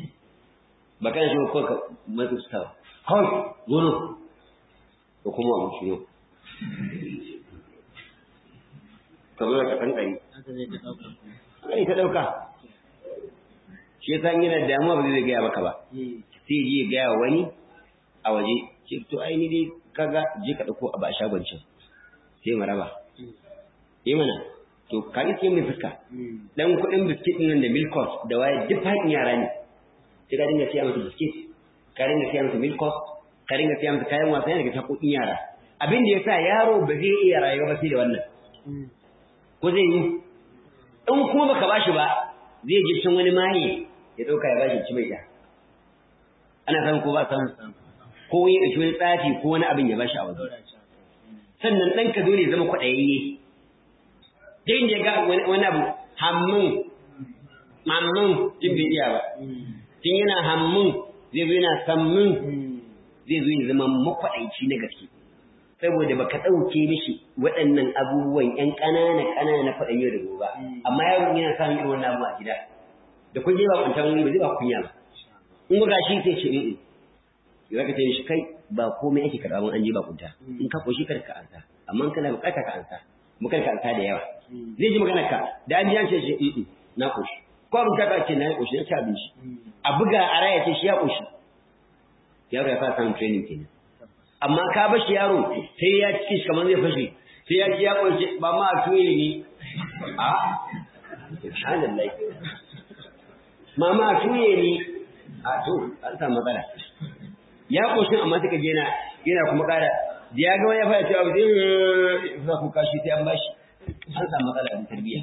ba kana shi ko ka matsu su tawa kawai gono ko kuma abu shi ne ka zo ka kankani ai ta ɗauka shi yasa in yana damuwa ba zai gaya maka ba sai je gaya wani a waje ce to ai ni dai kaga je ka dauko a ba shagon can sai mu raba eh mana to ka yi sai mai fuska dan kuɗin biskit nan da milkos da waye duk haƙin yara ne sai ka dinga siya masa biskit ka dinga siya masa milkos ka dinga siya masa kayan wasa daga haƙoƙin yara abin da yasa yaro ba zai iya rayuwa ba sai da wannan ko zai yi in kuma baka bashi ba zai je can wani maye ya ɗauka ya bashi ci mai da ana san ko ba san ko ya ɗauki wani tsafi ko wani abin ya bashi a waje sannan ɗanka dole ya zama kwaɗayayye dai inda ya ga wani abu hammun mammun jin bai iya ba tun yana hammun zai zo yana sammun zai zo ya zama makwaɗaici na gaske saboda baka ɗauke mishi waɗannan abubuwan ƴan ƙanana ƙanana na faɗan yau da gobe amma yaro yana samun irin wannan abu a gida da kun je ba kunta wani ba zai ba kunya ba in ga gashi sai ce in ya ka ce shi kai ba komai ake karɓa mun an je ba kunta in ka koshi kar ka ansa amma in kana bukata ka ansa mu kar ka ansa da yawa zai ji maganar ka da an ji an ce shi in na koshi ko abin kaka ce na yi ƙoshi na ci abinci a buga a raya ce shi ya ƙoshi yaro ya fara samun training kenan amma ka bashi yaro sai ya ci shi kamar zai fashe sai ya ji ya ƙoshi ba ma a tuye ne a subhanallah mama a tuye ne a to an samu matsala ya ƙoshin amma suka je yana kuma ƙara da ya ga wani ya fara cewa ba zai za ku kashi sai an bashi an samu matsala da tarbiyya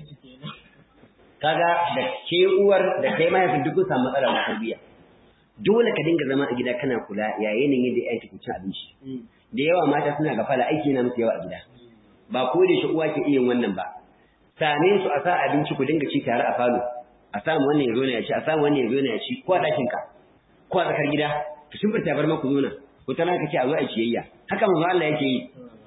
kaga da ke uwar da kai mahaifin duk kun samu matsala da tarbiyya dole ka dinga zama a gida kana kula ya yanayin yadda yanki ku cin abinci da yawa mata suna gafala aiki na musu yawa a gida ba ko da shi uwa ke iya wannan ba same su a sa abinci ku dinga ci tare a falo a samu wannan ya zo ya ci a samu wannan ya zo ya ci ko a ɗakin ka ko a tsakar gida ka shimfita bar maku nuna ko tana ka ce a zo a ciyayya haka manzo Allah yake yi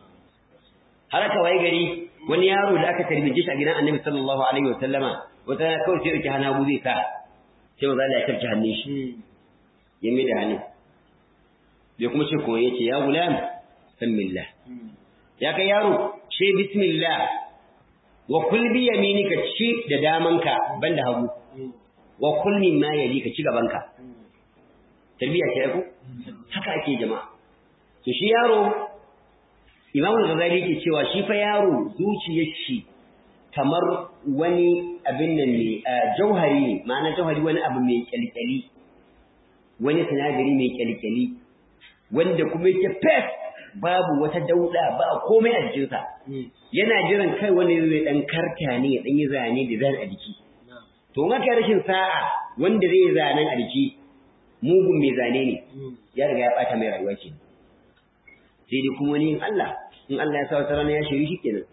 har aka waye gari wani yaro da aka tarbije shi a gidan Annabi sallallahu alaihi wa sallama wata kawai sai yake hana zai sa sai manzo Allah ya tarki hannun shi ya mai da hannun bai kuma ce kuma yace ya gulam bismillah ya kai yaro ce bismillah wa kul bi yaminika ci da damanka banda hagu wa kul mimma yalika ci gabanka tarbiya ce ku haka ake jama'a to shi yaro Imam Ghazali yake cewa shi fa yaro zuciyar shi kamar wani abin nan ne jauhari ne ma'ana jauhari wani abu mai kyalkyali wani sinadari mai kyalkyali wanda kuma yake fes babu wata dauda ba komai a jikinsa yana jiran kai wani zai dan karta ne ya dan yi zane da zan a jiki to in aka rashin sa'a wanda zai zanen a jiki mugun mai zane ne ya riga ya bata mai rayuwa ce sai dai kuma wani Allah in Allah ya sa wata rana ya shiri shi kenan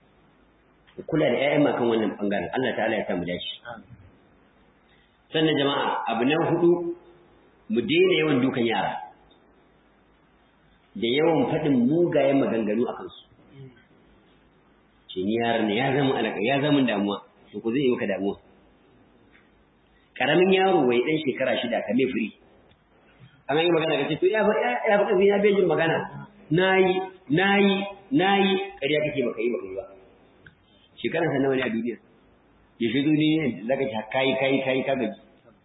kula da ƴaƴan makan wannan bangaren Allah ta'ala ya sa mu dace sannan jama'a abu na hudu mu daina yawan dukan yara da yawan faɗin mugayen maganganu a kansu ce ni yaran ne ya zama alaka ya zama damuwa to ko zai yi maka damuwa karamin yaro wai dan shekara shida ka mai firi an yi magana ka ce to ya fa ya fa ya bai jin magana nayi nayi nayi ƙarya kake baka yi baka yi ba shekaran sa nawa ne a duniya ya shi duniya ne zaka ci kai kai kai ka gaji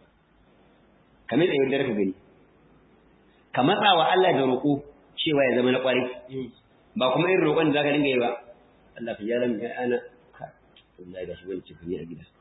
kamar da yardar ka gani ka matsa wa Allah da roƙo cewa ya zama na ƙwarai ba kuma irin roƙon da zaka dinga yi ba Allah ka yaran ya ana ka wallahi ga shi wani cikin a gida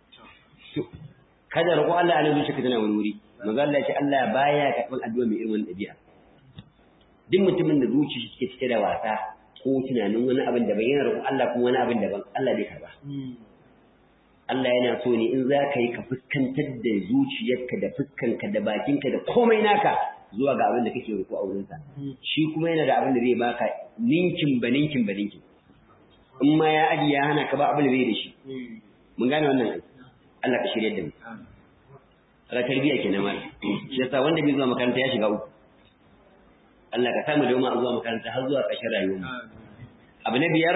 kada roƙo Allah a nan zuciya tana wani wuri manzo Allah ya ce Allah baya karɓar addu'a mai irin wannan ɗabi'a duk mutumin da zuciya shi cike da wasa ko tunanin wani abin da yana roƙon Allah kuma wani abin daban Allah bai karba Allah yana so ne in za ka yi ka fuskantar da zuciyarka da fuskanka da bakinka da komai naka zuwa ga abin da kake roƙo a wurinsa shi kuma yana da abin da zai baka ninkin ba ninkin ba ninkin in ma ya aji ya hana ka ba abin da zai da shi mun gane wannan aiki Allah ka shirya da mu ala tarbiyya kenan ma shi yasa wanda bai zuwa makaranta ya shiga uku Allah ka samu da mu zuwa makaranta har zuwa ƙarshen rayuwar mu abu na biyar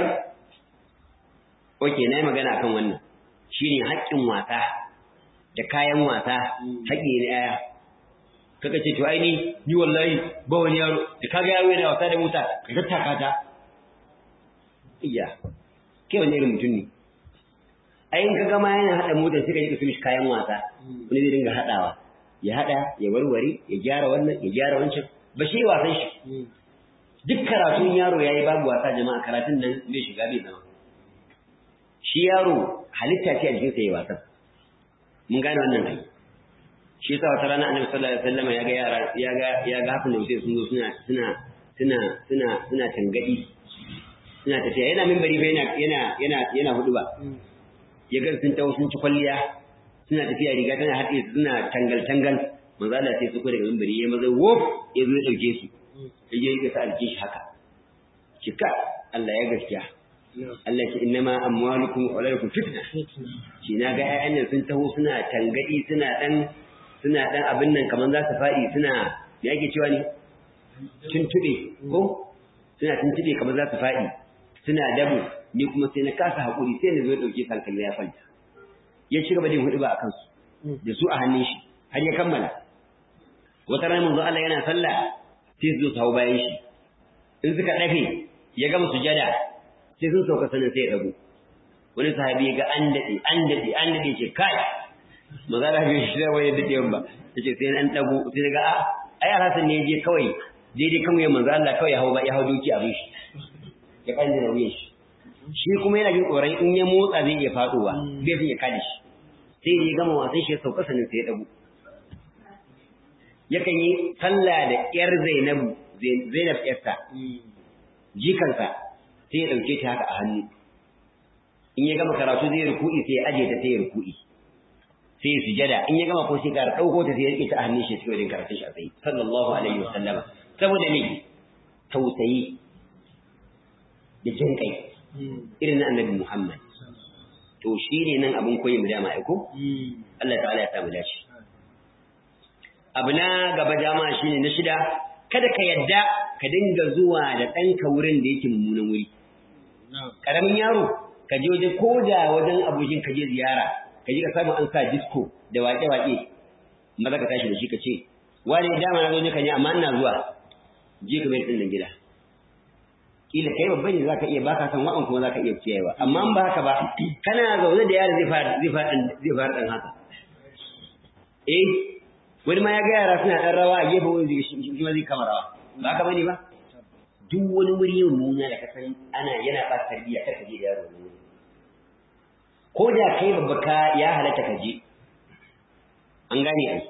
oke na yi magana akan wannan shine haƙƙin wasa da kayan wasa haƙƙi na yaya kaka ce to ai ni ni wallahi ba wani yaro da kaga yaro yana wasa da mota ka tattaka ta iya kai wani irin mutum ne ai in ka gama yana hada motar sai ka yi ka mishi kayan wasa wani zai dinga hadawa ya hada ya warware ya gyara wannan ya gyara wancan ba shi wasan shi duk karatun yaro yayi babu wasa jama'a karatun nan bai shiga bai zama shi yaro halitta ce a jikinsa yayi wasan mun gane wannan kai shi yasa wata rana annabi sallallahu alaihi wasallam ya ga yara ya ga ya ga hafin da wuce sun zo suna suna suna suna suna tangadi suna tafiya yana minbari fa yana yana yana yana hudu ba ya ga sun tawo sun ci kwalliya suna tafiya riga tana haɗe suna tangal tangal manzo Allah sai su ko daga minbari ya maza wof ya zo ya dauke su ya je ya sa alkin shi haka kika Allah ya gaskiya Allah ce innama amwalukum wa auladukum fitna shi na ga ƴaƴan nan sun taho suna tangadi suna dan suna dan abin nan kaman za su faɗi suna me yake cewa ne tuntube ko suna tuntube kaman za su faɗi suna dabu ni kuma sai na kasa hakuri sai na zo dauke hankali ya fanta ya ci gaba da hudu ba akan su da su a hannun shi har ya kammala wata rana manzo Allah yana sallah sai su zo su hau bayan shi in suka dafe ya gama sujada sai sun sauka sanin sai ya rabu wani sahabi ya ga an daɗe an daɗe an daɗe ce kai maza da bai shi da wani daɗewan ba yace sai an dago sai daga a ai alhassan ne je kawai daidai kan wuyan manzo Allah kawai ya hau ya hau doki abin shi ya kanje da wuyan shi shi kuma yana jin tsoron in ya motsa zai iya faduwa bai san ya kada shi sai ya gama wasan shi ya sauka sanin sai ya dago yakan yi sallah da yar Zainabu Zainab yarsa jikansa sai ya dauke ta haka a hannu in ya gama karatu zai ruku'i sai ya aje ta sai ya ruku'i sai ya sujada in ya gama ko sai ka dauko ta sai ya rike ta a hannun shi cikin karatun shi a tsaye sallallahu alaihi wasallama saboda me tausayi da jin kai irin na annabi Muhammad to shine nan abun koyi mu dama aiko Allah ta'ala ya samu dace abu na gaba dama shine na shida kada ka yadda ka dinga zuwa da ɗanka wurin da yake mummunan wuri ƙaramin yaro ka je wajen ko da wajen abokin ka je ziyara ka je ka samu an sa disco da waƙe-waƙe maza ka tashi da shi ka ce wani dama na zo ne ka ne amma ina zuwa je ka mai ɗin gida kila kai babba ne zaka iya baka san wa'an kuma zaka iya kiyayewa amma in ba haka ba kana zaune da yaro zai fara zai fara zai fara dan haka eh wani ma ya ga yara suna dan rawa a gefe wani shi ma zai kama rawa ba haka bane ba duk wani wuri mummuna da ka san ana yana ba tarbiyya kar ka je da yaro wani ko da kai babba ka ya halatta ka je an gane ai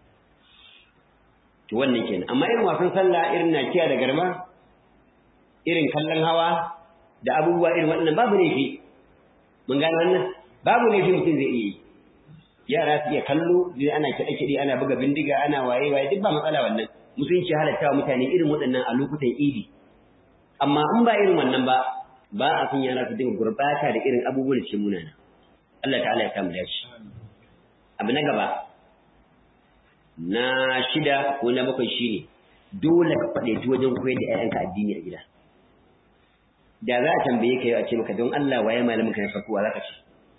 to wannan kenan amma irin wasan sallah irin nakiya da garma irin kallon hawa da abubuwa irin waɗannan babu laifi mun gane wannan babu laifi mutum zai iya yi yara su iya kallo zai ana kiɗe-kiɗe ana buga bindiga ana waye waye duk ba matsala wannan musulunci halatta wa mutane irin waɗannan a lokutan idi amma in ba irin wannan ba ba a son yara su dinga gurbata da irin abubuwan da ke munana Allah ta'ala ya samu dace abu na gaba na shida ko na bakwai shine dole ka faɗaici wajen koyar da 'ya'yanka addini a gida da za a tambaye ka yau a ce maka don Allah waye malamin ka na farko wa zaka ce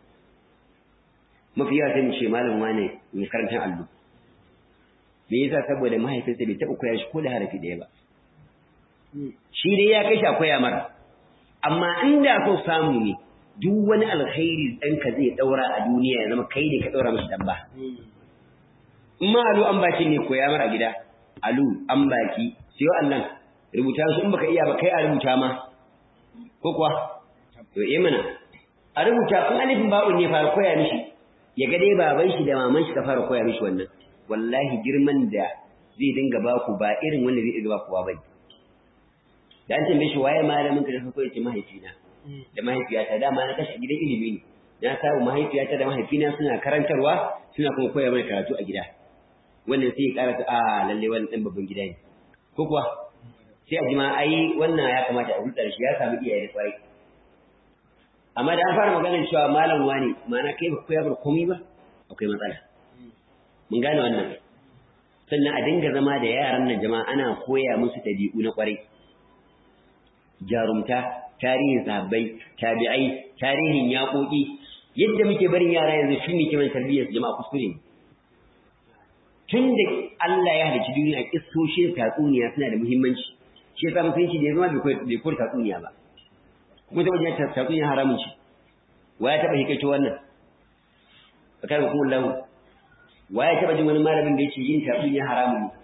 mafi yawa sai mu ce malam wane mai karantar allo me yasa saboda mahaifinsa bai taɓa koya shi ko da harafi ɗaya ba shi dai ya kai shi a koya mara amma inda so samu ne duk wani alkhairi ɗanka zai ɗaura a duniya ya zama kai ne ka ɗaura mashi ɗan ba in ma alu an baki ne koya mara a gida alu an baki sai Allah rubuta su in baka iya ba kai a rubuta ma ko kuwa to eh mana a rubuta kun alifin ba'un ne fara koya mishi ya ga dai baban shi da maman shi ka fara koya mishi wannan wallahi girman da zai dinga ba ku ba irin wanda zai dinga ba ku ba bai da an tambaye shi waye malamin ka da farko yace mahaifina da mahaifiyata dama na tashi a gidan ilimi ne na samu mahaifiyata da mahaifina suna karantarwa suna kuma koya mana karatu a gida wannan sai ya karata a lalle wannan dan babban gida ne ko kuwa sai a jima ai wannan ya kamata a hulɗar shi ya samu iyaye da kwarai amma da an fara maganar cewa malam wani ma'ana kai ba koya bar komai ba akwai matsala mun gane wannan sannan a dinga zama da yaran nan jama'a ana koya musu ɗabi'u na kwarai jarumta tarihin sahabbai tabi'ai tarihin yaƙoƙi yadda muke barin yara yanzu shi ne kiman tarbiyyar jama'a kuskure ne tun da Allah ya halicci duniya kissoshin tatsuniya suna da muhimmanci shi yasa musulunci da ya zama bai koyar tatsuniya ba kuma ta wajen tatsuniya haramun shi wa ya taɓa hikaito wannan bakar hukumar lahu wa ya taɓa jin wani malamin da ya ce yin tatsuniya haramun ne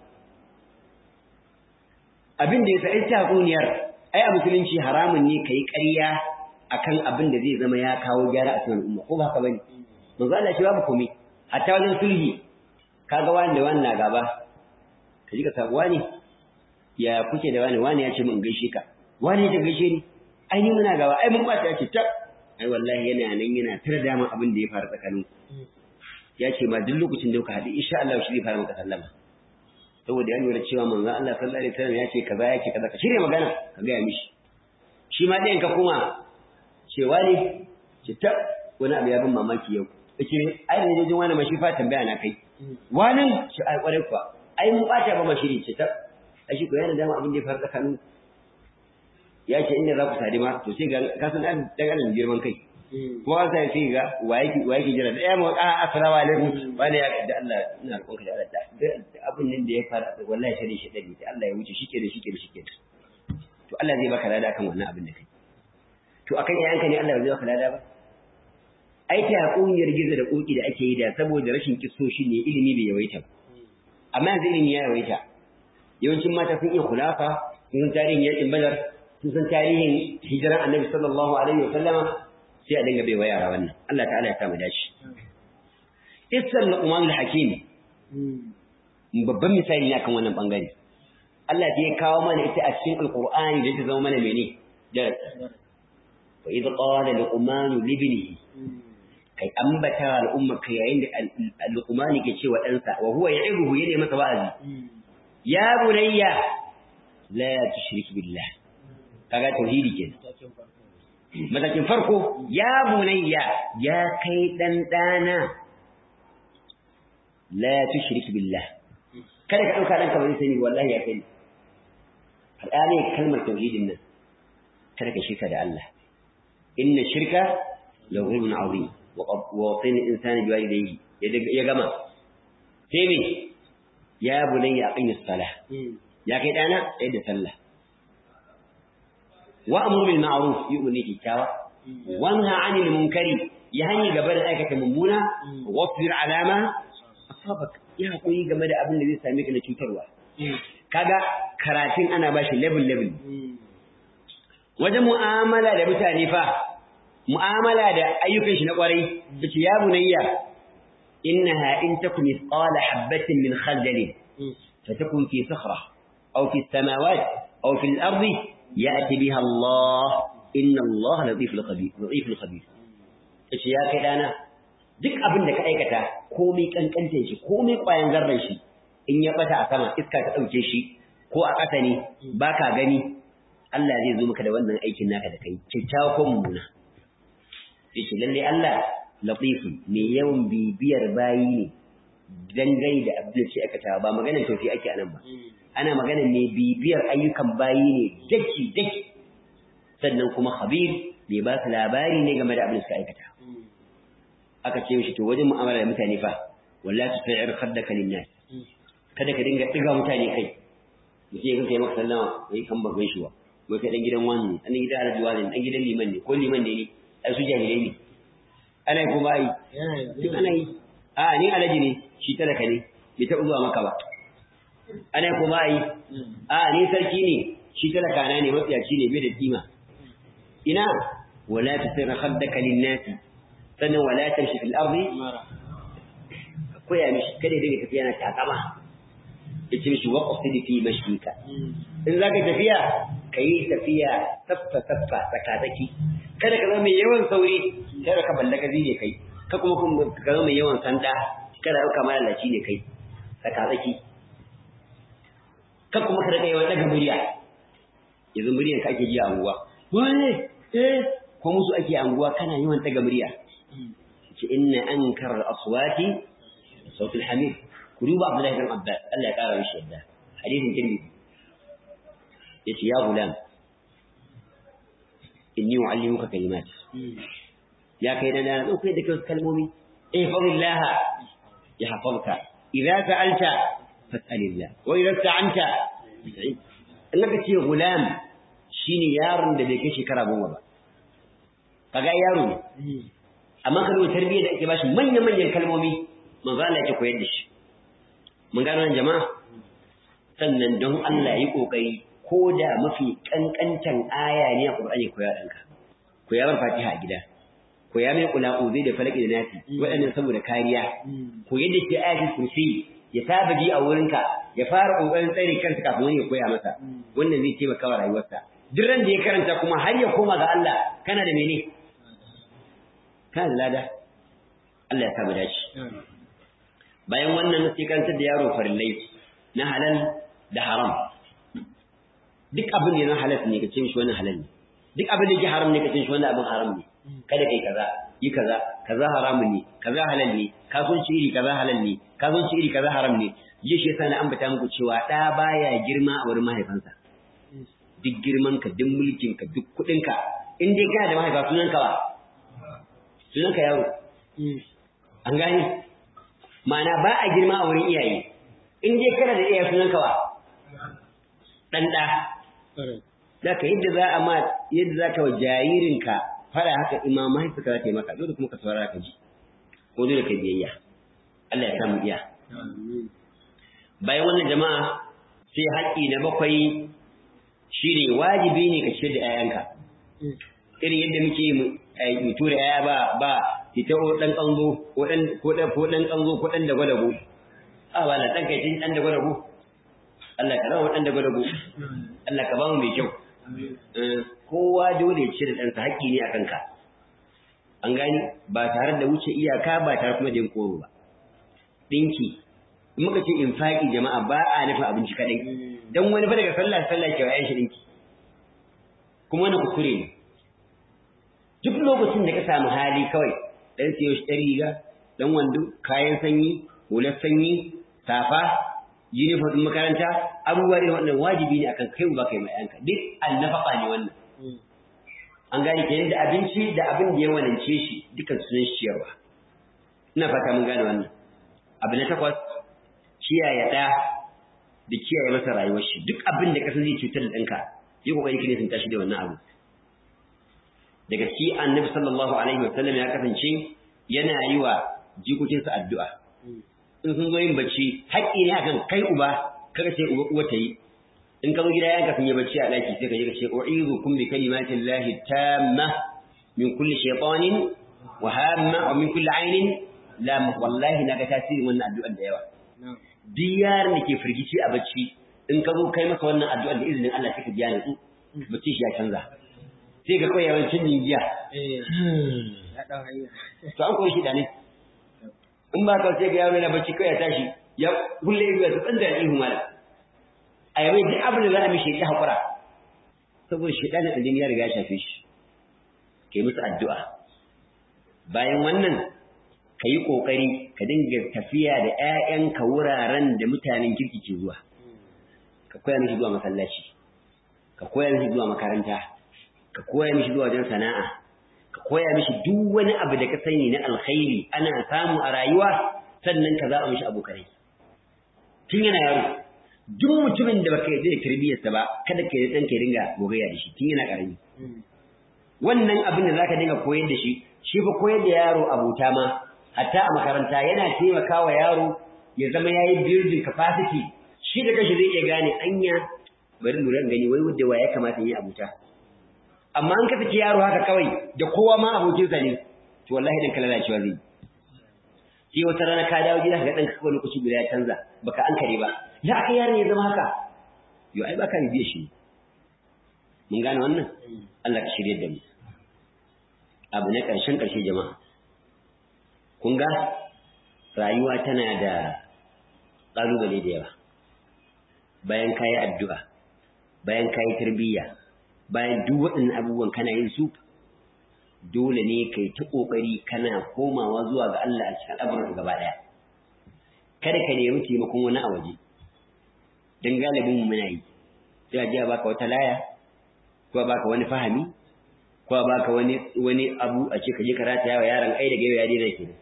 abin da ya sa ita tatsuniyar ai a musulunci haramun ne ka yi ƙarya akan abin da zai zama ya kawo gyara a cikin al'umma ko ba haka bane manzo Allah shi babu komai hatta wajen sulhi kaga wani da wani na gaba ka ji ka sabu wani ya kuke da wani wani ya ce mun gaishe ka wani ya gaishe ni ai ni muna gaba ai mun kwata ya ce ta ai wallahi yana nan yana tare da mun abin da ya faru tsakanin ya ce ma duk lokacin da kuka haɗu insha Allah shi zai fara maka sallama saboda ya lura cewa manzo Allah sallallahu alaihi wasallam ya ce kaza ya ce kaza ka shirya magana ka ga mishi shi ma ɗayan ka kuma cewa ne ce ta wani abu ya bin mamaki yau kace ne ai da jin wani mashi fa tambaya na kai wani shi ai kware kuwa ai mun bata ba mashiri ce ta ai shi ko yana dama abin da ya faru tsakanin ya ce inda za ku sadi ma to sai ga ka san dan dan girman kai kuma sai sai ga waye ki waye ki jira da ya mu a assalamu alaikum wani ya da Allah ina roƙon ka da Allah da abin nan da ya faru wallahi shari shi dadi da Allah ya wuce shike da shike da shike to Allah zai baka lada kan wannan abin da kai to akan yayanka ne Allah zai baka lada ba ai ta hakuniyar gizo da koki da ake yi da saboda rashin kissoshi ne ilimi bai yawaita ba amma yanzu ilimi ya yawaita yawancin mata sun iya kulafa sun san tarihin yakin badar sun san tarihin hijiran annabi sallallahu alaihi wa sallama sai a dinga bai wa yara wannan Allah ta'ala ya samu dashi Isar Luqman al-Hakim babban misali ne akan wannan bangare Allah ya kawo mana ita a cikin Alƙur'ani da ta zama mana mene darasi wa idh qala luqman li ibnihi kai ambata al'umma kai yayin da luqman ke cewa ɗansa wa huwa ya'ibuhu yana masa wa'azi ya bunayya la tushrik billah kaga tauhidi kenan matakin farko ya bunayya ya kai dan dana la tushrik billah kada ka dauka danka ba zai sani wallahi ya sani al'ani kalmar tauhidin nan kada ka shirka da Allah inna shirka la ghulmun azim wa wasin insani biwalidayhi ya gama sai me ya bunayya aqimis salah ya kai dana sai da sallah wa amru bil ma'ruf yu'mini kitawa wanha 'anil munkari ya hani gaba da aikata mummuna wasbir alama asabak ya hakuri game da abin da zai same ka na cutarwa kaga karatun ana bashi level level wajen mu'amala da mutane fa mu'amala da ayyukan shi na kwarai yace ya bunayya innaha in takum mithqala habatin min khardalin fatakun fi sakhra aw fi samawat aw fi al-ardi ya'ti biha Allah inna Allah latiful khabir latiful khabir yace ya kai dana duk abin da ka aikata komai kankantar shi komai kwayan zarran shi in ya bata a sama iska ta dauke shi ko a ƙasa ne baka gani Allah zai zo maka da wannan aikin naka da kai kyakkyawa ko mummuna yace lalle Allah latifun mai yawan bibiyar bayi ne dangane da abin da ke aikata ba maganar tofi ake anan ba ana magana ne bibiyar ayyukan bayi ne daki daki sannan kuma khabir bai ba su labari ne game da abin da suka aikata aka ce mishi to wajen mu'amala da mutane fa wallahi tusai'ir khaddaka linnas kada ka dinga diga mutane kai mutum ya kai maka sallama wai kan ba gaishe wa wai kai dan gidan wani dan gidan alhaji wani dan gidan liman ne ko liman ne ne ai su jahilai ne ana yi kuma ai duk ana yi a ni alhaji ne shi talaka ne bai taɓa zuwa maka ba ana yi kuma ai a ni sarki ne shi talaka na ne matsiyaci ne bai da kima ina wala tusai'ir khaddaka linnasi sannan wala tamshi fil ardi koya mishi kada dinga tafiya na takama yace mishi waqsid fi mashika in zaka tafiya kai tafiya saffa saffa tsakatsaki kada ka zama mai yawan sauri kada ka ballaga ne kai ka kuma ka zama mai yawan sanda kada ka malalaci ne kai tsakatsaki ka kuma ka rika yawan daga murya yanzu muryan ka ake ji a anguwa wane eh ko musu ake anguwa kana yawan daga murya ce inna ankara al-aswati sautul hamid ku duba Abdullahi bin Abbas Allah ya kara mishi yadda hadisin Tirmidhi yace ya gulam inni uallimuka kalimat ya kai dan dan kai da kai kalmomi eh fadillah ya hafalka idza sa'alta fas'alillah wa idza sta'anta annaka ce gulam shine yaron da bai kai shekara goma ba kaga yaro ne amma ka duba tarbiyyar da ake bashi manya-manyan kalmomi manzo Allah yake koyar da shi mun gano nan jama'a sannan don Allah yi kokari ko da mafi kankantan aya ne a Qur'ani koya danka koya bar Fatiha a gida koya mai kula uzi da falaki da nasi waɗannan saboda kariya ko yadda ke ayatul kursi ya saba ji a wurinka ya fara kokarin tsare kansa kafin wani ya koya masa wannan zai taimaka wa rayuwarsa duk ran da ya karanta kuma har ya koma ga Allah kana da mene kana da lada Allah ya sa mu dace bayan wannan sai karantar da yaro farillai na halal da haram duk abin da na halal ne ka ce shi wannan halal ne duk abin da yake haram ne ka ce shi wannan abin haram ne kada kai kaza yi kaza kaza haramun ne kaza halal ne kasuwanci iri kaza halal ne kasuwanci iri kaza haram ne yi shi yasa na ambata muku cewa ɗa baya girma a wurin mahaifansa duk girman ka duk mulkin ka duk kuɗin ka in dai kana da mahaifa sunan ka ba sunan ka yaro an gane ma'ana ba a girma a wurin iyaye in dai kana da iyaye sunan ka ba dan da Zaka yadda za a ma yadda za ka wa jaririnka fara haka imam mahaifinka za ta yi maka dole kuma ka saurara ka ji ko dole ka biyayya Allah ya samu iya bayan wannan jama'a sai haƙƙi na bakwai shine wajibi ne ka ciyar da 'ya'yanka irin yadda muke mu tura 'ya'ya ba ba ita ko dan kanzo ko dan ko dan ko dan kanzo ko dan da gwadago a wala dan kai tin dan da gwadago Allah ka rawa dan da gwadago Allah ka ba mu mai kyau kowa dole ya cire ɗansa haƙƙi ne a kanka an gani ba tare da wuce iyaka ba tare kuma da yin koro ba ɗinki in muka ce in faƙi jama'a ba a nufin abinci kaɗai don wani fa daga sallah sallah ke wayan shi ɗinki kuma wani kuskure ne duk lokacin da ka samu hali kawai ɗan siyo shi ɗan riga ɗan wando kayan sanyi hular sanyi safa uniform ɗin makaranta abubuwa ne wannan wajibi ne akan kai ba kai mai yanka duk annafaka ne wannan an gane ke da abinci da abin da ya wanance shi dukan sunan ciyarwa ina fata mun gane wannan abu na takwas kiyaye ɗa da kiyaye masa rayuwar shi duk abin da kasan zai cutar da ɗanka yi kokari ka ne sun tashi da wannan abu daga shi annabi sallallahu alaihi wa sallam ya kasance yana yi wa jikokinsa addu'a in sun zo yin bacci haƙƙi ne akan kai uba kaga ce uba uwa ta yi in ka zo gida yanka sun yi bacci a ɗaki sai ka je ka ce u'izu kum bi kalimatin lahi tamma min kulli shaytanin wa hamma wa min kulli ainin lam wallahi na ga tasirin wannan addu'ar da yawa duk yaron da ke firgici a bacci in ka zo kai masa wannan addu'ar da izinin Allah sai ka biya nutsu bacci shi ya canza sai ka koya yawancin jinjiya to an koyi shi da ne in ba ka sai ga yaro yana bacci kai ya tashi ya kulle ido ya tsan da ihu mala a yabai duk abin da za a mishi ya hakura saboda shedanin aljini ya riga ya shafe shi kai musu addu'a bayan wannan ka yi ƙoƙari ka dinga tafiya da ‘ya'yanka wuraren da mutanen kirki ke zuwa ka koya mishi zuwa masallaci ka koya mishi zuwa makaranta ka koya mishi zuwa wajen sana'a ka koya mishi duk wani abu da ka sani na alkhairi ana samu a rayuwa sannan ka zaɓa mishi abokanai tun yana yaro duk mutumin da baka yarda da tarbiyyarsa ba kada ka yi ɗan ka dinga gogayya da shi tun yana ƙarami wannan abin da zaka dinga koyar da shi shi fa koyar da yaro abota ma hatta a makaranta yana taimakawa yaro ya zama yayi building capacity shi da kashi zai iya gane anya bari lura gani wai wanda wa ya kamata yi abuta amma an ka saki yaro haka kawai da kowa ma abokinsa ne to wallahi dan kala lalacewa zai sai wata rana ka dawo gida ka ga dan kawai lokaci guda ya canza baka an kare ba ya aka yaron ya zama haka yo ai baka biye shi mun gane wannan Allah ka shirye da mu abu na ƙarshen ƙarshe jama'a kun ga rayuwa tana da ƙalubale da yawa bayan ka yi addu'a bayan ka yi tarbiyya bayan duk waɗannan abubuwan kana yin su dole ne ka yi ta ƙoƙari kana komawa zuwa ga Allah a cikin al'amuran gaba ɗaya kada ka nemi taimakon wani a waje don galibin mu muna yi sai a ji a baka wata laya ko a baka wani fahami ko a baka wani wani abu a ce ka je ka rataya wa yaron ai daga yau ya daina kenan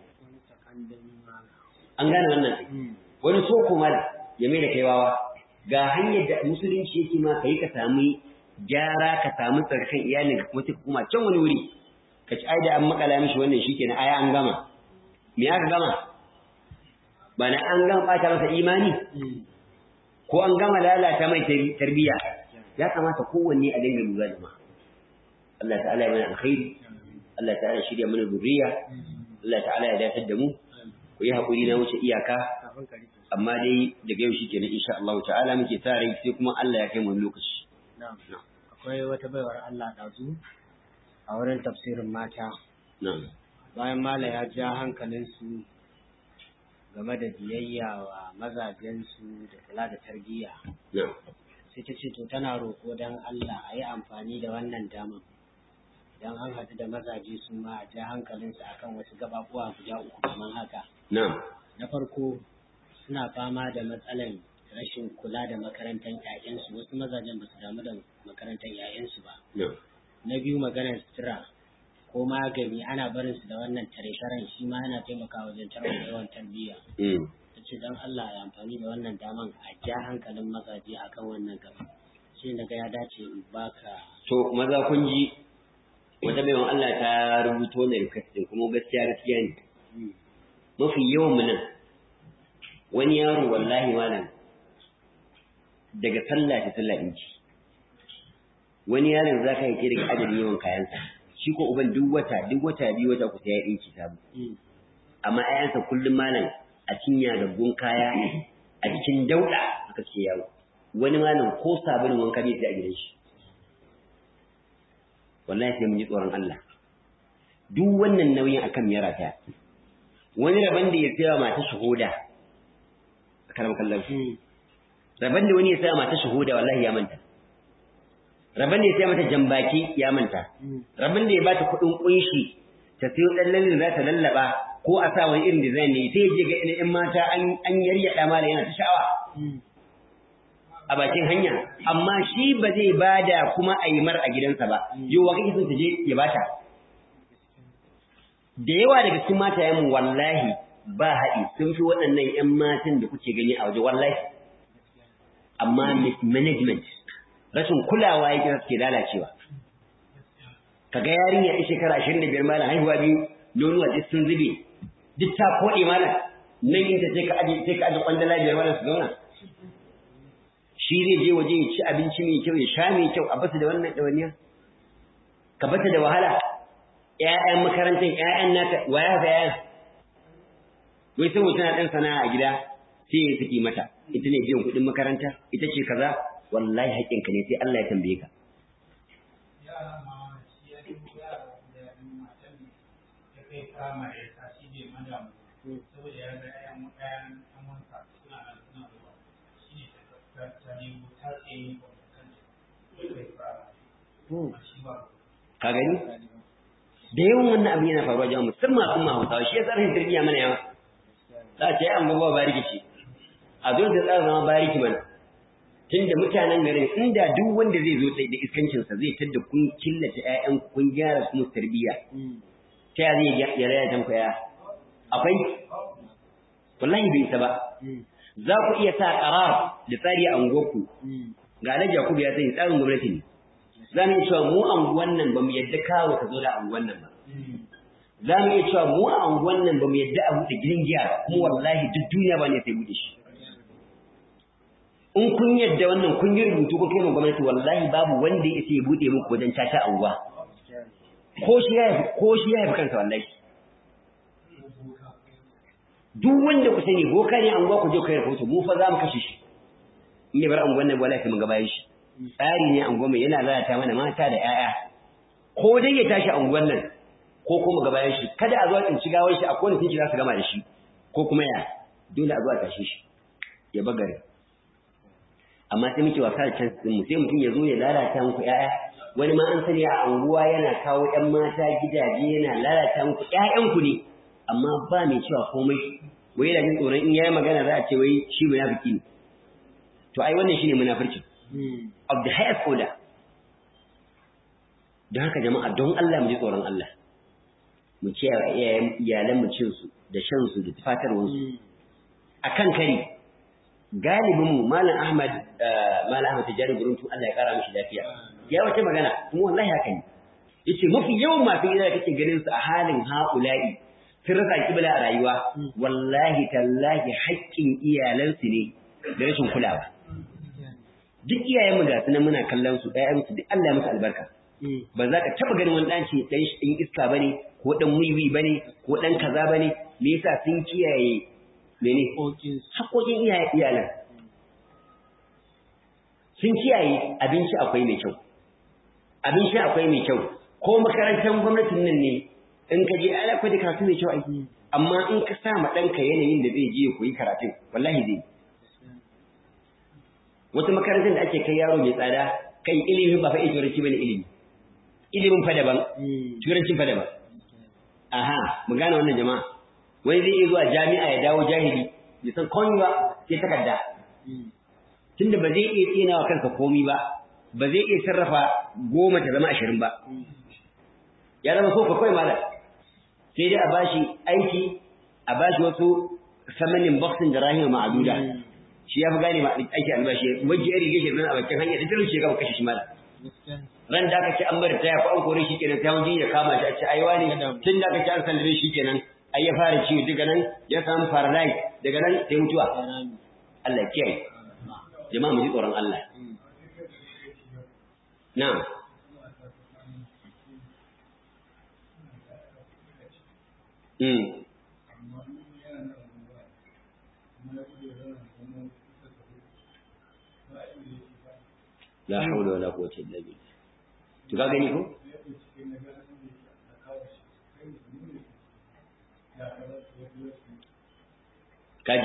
an gane wannan wani soko mal ya mai da kai wawa ga hanyar da musulunci yake ma kai ka samu gyara ka samu tsarkan iyalin ka kuma kuma can wani wuri ka ci ai da an makala mishi wannan shikenan aya an gama me aka gama ba na an gama bata masa imani ko an gama lalata mai tarbiyya ya kamata kowanne a dinga lura da ma Allah ta'ala ya mana alkhairi Allah ta'ala ya shirya mana zuriya Allah ta'ala ya dafar da mu ku yi haƙuri na wuce iyaka amma dai daga yau shikenan insha Allah ta'ala muke sa rai sai kuma Allah ya kai mu lokaci akwai wata baiwar Allah ɗazu a wurin tafsirin mata na'am bayan mala ya ja hankalinsu game da biyayya wa mazajensu da kula da tarbiyya na'am sai ta ce to tana roƙo don Allah a yi amfani da wannan damar idan an haɗu da mazaje su ma a ja hankalinsu akan wasu gababuwa guda uku kamar haka na'am na farko suna fama da matsalan rashin kula da makarantar 'ya'yansu wasu mazajen ba su damu da makarantar 'ya'yansu ba na'am na biyu maganar sutura ko magani ana barin su da wannan tare-taren shi ma yana taimakawa wajen tarwata yawan tarbiyya mm ta ce don Allah ya amfani da wannan daman a ja hankalin mazaje akan wannan gaba shi daga ya dace in baka to maza kun ji wata baiwan Allah ta rubuto wannan request din kuma gaskiya gaskiya ne mafi yawan mu nan wani yaro wallahi malam daga sallah ta sallah ɗinki wani yaron za ka yi daga adadin yawan kayansa shi ko uban duk wata duk wata biyu wata ku sai ya ɗinki sabu amma ayansa kullum malam a cinya gaggun kaya a cikin dauɗa aka ce yawo wani malam ko sabulun wanka bai sai a gidan shi wallahi sai mun ji tsoron Allah duk wannan nauyin akan miyara ta wani rabon da ya saya mata shahuda a karam kallon rabon da wani ya saya mata shahuda wallahi ya manta rabon da ya saya mata jambaki ya manta rabon da ya bata kuɗin kunshi ta sayo ɗan lalin za ta lallaba ko a sa wani irin design ne sai je ga ina ƴan mata an yaryaɗa mala yana ta sha'awa a bakin hanya amma shi ba zai bada kuma a yi mar a gidansa ba yau wa kake son ta je ya bata da yawa daga cikin matayen wallahi ba haɗi sun fi waɗannan ƴan matan da kuke gani a waje wallahi amma mismanagement rashin kulawa yake suke lalacewa kaga yarinya ta shekara ashirin da biyar malam haihuwa biyu nonuwa duk sun zube duk ta koɗe malam nan inda sai ka aje sai ka aje kwandala biyar malam su zauna shi zai je waje ya ci abinci mai kyau ya sha mai kyau a bata da wannan ɗawainiya ka bata da wahala ƴaƴan makarantar ƴaƴan naka waya fa ƴaƴan wai saboda tana ɗan sana'a a gida sai ya saki mata ita ne biyan kuɗin makaranta ita ce kaza wallahi haƙƙinka ne sai Allah ya tambaye ka saboda ya ga ƴaƴan ƴaƴan ƴan wansa suna nan suna zuwa shi ne ta ta nemo ta tsaye ka gani da yawan wannan abin yana faruwa jama'a musamman sun ma hausawa shi ya tsarfin tarbiyya mana yawa za a ce an babuwa bariki ce a zo da tsara zama bariki mana tunda mutanen garin inda duk wanda zai zo da iskancinsa zai tadda kun killace ƴaƴan kun gyara su tarbiyya ta ya zai ya raya tan ya akwai wallahi bai isa ba za ku iya sa qarar da tsari a unguwarku ga Alhaji Yakubu ya sani tsarin gwamnati ne za mu iya cewa mu anguwan nan ba mu yadda kawo ka zo da anguwan nan ba za mu iya cewa mu a anguwan nan ba mu yadda a buɗe gidan giya ba kuma wallahi duk duniya ba ne sai buɗe shi in kun yadda wannan kun yi rubutu ko kai gwamnati wallahi babu wanda ya isa ya buɗe muku wajen caca anguwa ko shi ya ko shi ya haifi kansa wallahi duk wanda ku sani boka ne anguwa ku je kai rahoto mu fa za mu kashe shi in ya bar anguwan nan wallahi mun ga bayan shi tsari ne anguwan mai yana lalata mana mata da 'ya'ya. ko dai ya tashi anguwan nan ko kuma ga bayan shi kada a zo a tsinci gawar shi a kowane tinki za su gama da shi ko kuma ya dole a zo a tashe shi ya bagare amma sai muke wasa da chance din mu sai mutum ya zo ya lalata muku 'ya'ya. wani ma an sani a anguwa yana kawo 'yan mata gidaje yana lalata muku 'ya'yanku ne amma ba mai cewa komai wai yana jin tsoron in yayi magana za a ce wai shi munafiki ne to ai wannan shine munafirci of the highest order don haka jama'a don Allah mu ji tsoron Allah mu kiyaye iyayen iyalan mu cin su da shan su da tufatarwar su akan kari galibin mu malam Ahmad malam Ahmad Tijari Guruntu Allah ya kara mishi lafiya ya wace magana kuma wallahi haka ne yace mafi yawan masu gida da kake ganin su a halin haula'i sun rasa kibla a rayuwa wallahi tallahi haƙƙin iyalansu ne da rashin kulawa duk iyayen mu ga su nan muna kallon su ɗayan su duk Allah ya musu albarka ba za ka taba ganin wani ɗan ce ɗan ɗan iska bane ko ɗan wiwi bane ko ɗan kaza bane me yasa sun kiyaye mene haƙoƙin iyaye iyalan sun kiyaye abinci akwai mai kyau abinci akwai mai kyau ko makarantar gwamnatin nan ne in ka je ala kwai da karatu mai kyau aiki amma in ka sa ma ɗanka yanayin da zai je ya koyi karatun wallahi zai wata makarantar da ake kai yaro mai tsada kai ilimin ba fa iya turanci bane ilimi ilimin fa daban turancin fa daban aha mu gane wannan jama'a wani zai iya zuwa jami'a ya dawo jahili ya san komai ba sai takarda tunda ba zai iya tsina wa kansa komai ba ba zai iya sarrafa goma ta zama ashirin ba ya zama so ka kawai malam sai dai a bashi aiki a bashi wasu samanin boxing da rahima ma'aduda shi ya fi gane ma aiki albashi wajen ya rige shi nan a bakin hanya da talauci ya gaba kashe shi malam ran da aka ce an bari taya ko an kore shi kenan sai wani ya kama shi a ce ai wani tun da aka ce an sallame shi kenan ai ya fara ciwo daga nan ya samu paralyze daga nan sai mutuwa Allah ya kiyaye jama'a mu ji tsoron Allah na'am Mm. La haula wala quwwata illa billah. To ka gani ko? Kaji.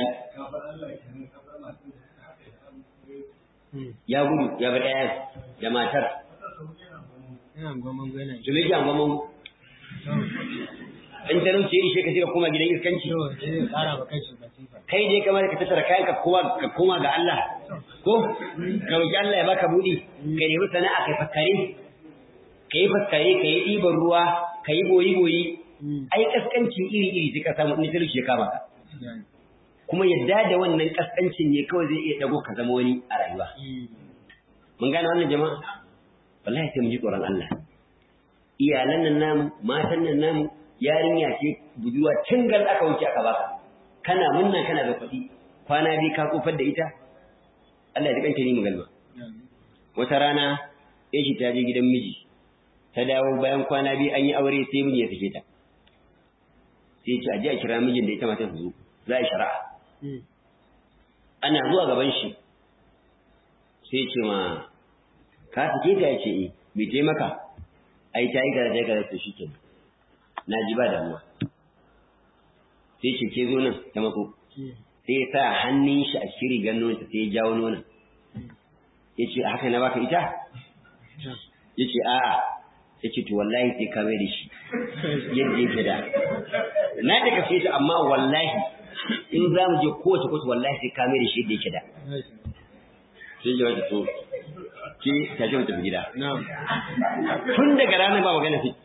Ya gudu ya bar ɗayan da matar. Ina gwamon gwena. Jumiji an gwamon in talauci ya ishe ka sai ka koma gidan iskanci. Yau, zai kara ba kai shi basifa. Kai dai kamar ka tattara kayan ka koma ka koma ga Allah. Ko ka roki Allah ya baka buɗi, ka nemi sana'a kai fakkare. Ka yi fakkare, ka yi ɗiban ruwa, ka yi boyi-boyi. Ai kaskancin iri-iri sai ka samu in talauci ya kama ka. Kuma yadda da wannan kaskancin ne kawai zai iya dago ka zama wani a rayuwa. Mun gane wannan jama'a? Wallahi sai mu ji tsoron Allah. Iyalan nan namu, matan nan namu, yarinya ce budurwa tingal aka wuce aka baka kana munna kana da kuɗi kwana biyu ka kofar da ita Allah ya kanta ni magalma wata rana ya shi ta je gidan miji ta dawo bayan kwana biyu an yi aure sai miji ya sake ta sai ya ce a je a kira mijin da ita mata su zo za a yi shari'a ana zuwa gaban shi sai ce ma ka sake ta ya ce eh bai taimaka ai ta yi kaza ta yi kaza to shi kenan na ji ba damuwa sai ce ke zo nan ta mako sai ya sa hannun shi a shiri ganin ta sai ya jawo nonon ya ce a haka na baka ita ya ce a'a ya ce to wallahi sai ka mai da shi yadda yake da na da kafe ta amma wallahi in za mu je kowace kowace wallahi sai ka mai da shi yadda yake da sai ya wata to ke ta ce mata gida tun daga ranar ba magana sai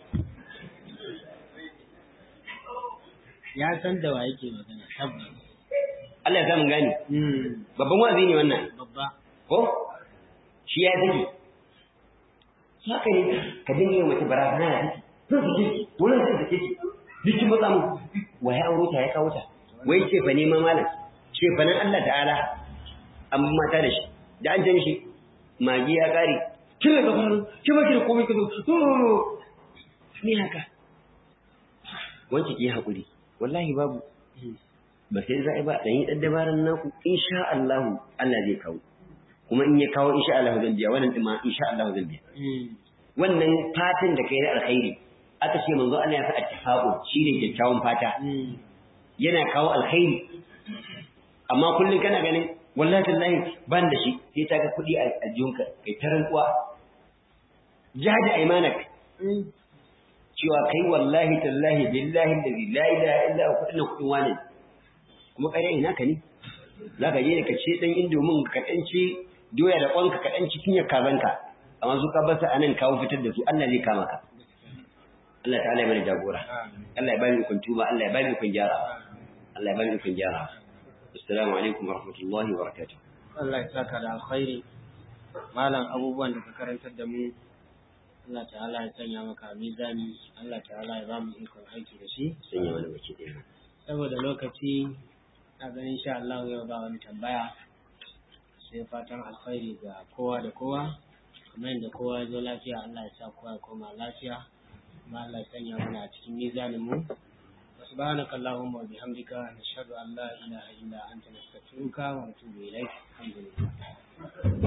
Ya san da wa yake magana tabbas. Allah ya samu gani. Babban wazi ne wannan. Babba. Ko? Shi ya zage. Haka ne ka dinga yin mace barazana da take. Zan sake ki, wannan zan sake ki. Dikin matsa mu. Wa ya auro ta ya kawo ta. Wai ce fa neman malam. Ce fa nan Allah ta'ala an mata da shi. Da an ce mishi magi ya kare. Kin da faru, kin ba ki da komai ka zo. Ni haka. Wance ki haƙuri. Wallahi babu. ba sai za a ba dan yi dan dabaran naku insha Allah Allah zai kawo kuma in ya kawo insha Allah zan biya wannan din ma insha Allah zan biya wannan fatan da kai na alkhairi aka ce manzo Allah ya sa attifaqu shine kyakkyawan fata yana kawo alkhairi amma kullun kana ganin wallahi tallahi ban da shi sai ta ga kuɗi a aljunka kai ta rantsuwa jahadi aymanak cewa kai wallahi tallahi billahi allazi la ilaha illa huwa kudin kudin wani kuma ƙarya ina ka ne za ka je ka ce ɗan indomin ka ɗan ci doya da ƙwanka ka ɗan ci cinyar kazanka amma su ka bar su a nan kawo fitar da su Allah zai kama ka Allah ta'ala ya mana jagora Allah ya bani ikon tuba Allah ya bani ikon gyara Allah ya bani ikon gyara assalamu alaikum wa rahmatullahi wa barakatuh Allah ya saka da alkhairi malam abubuwan da ka karantar da mu Allah ta'ala ya sanya maka mizani Allah ta'ala ya ba mu ikon aiki da shi sanya wani baki ɗaya saboda lokaci na ganin sha Allah yau ba wani tambaya sai fatan alkhairi ga kowa da kowa kamar yadda kowa ya zo lafiya Allah ya sa kowa ya koma lafiya kuma Allah ya sanya mana a cikin mizanin mu سبحانك اللهم وبحمدك نشهد أن لا إله إلا أنت نستغفرك ونتوب إليك الحمد لله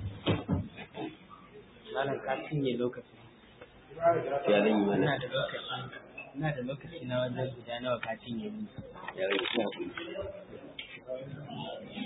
malam ka cinye lokaci ya zan yi mana ina da lokaci ina da lokaci na wajen guda nawa ka cinye mu ya rage shi haƙuri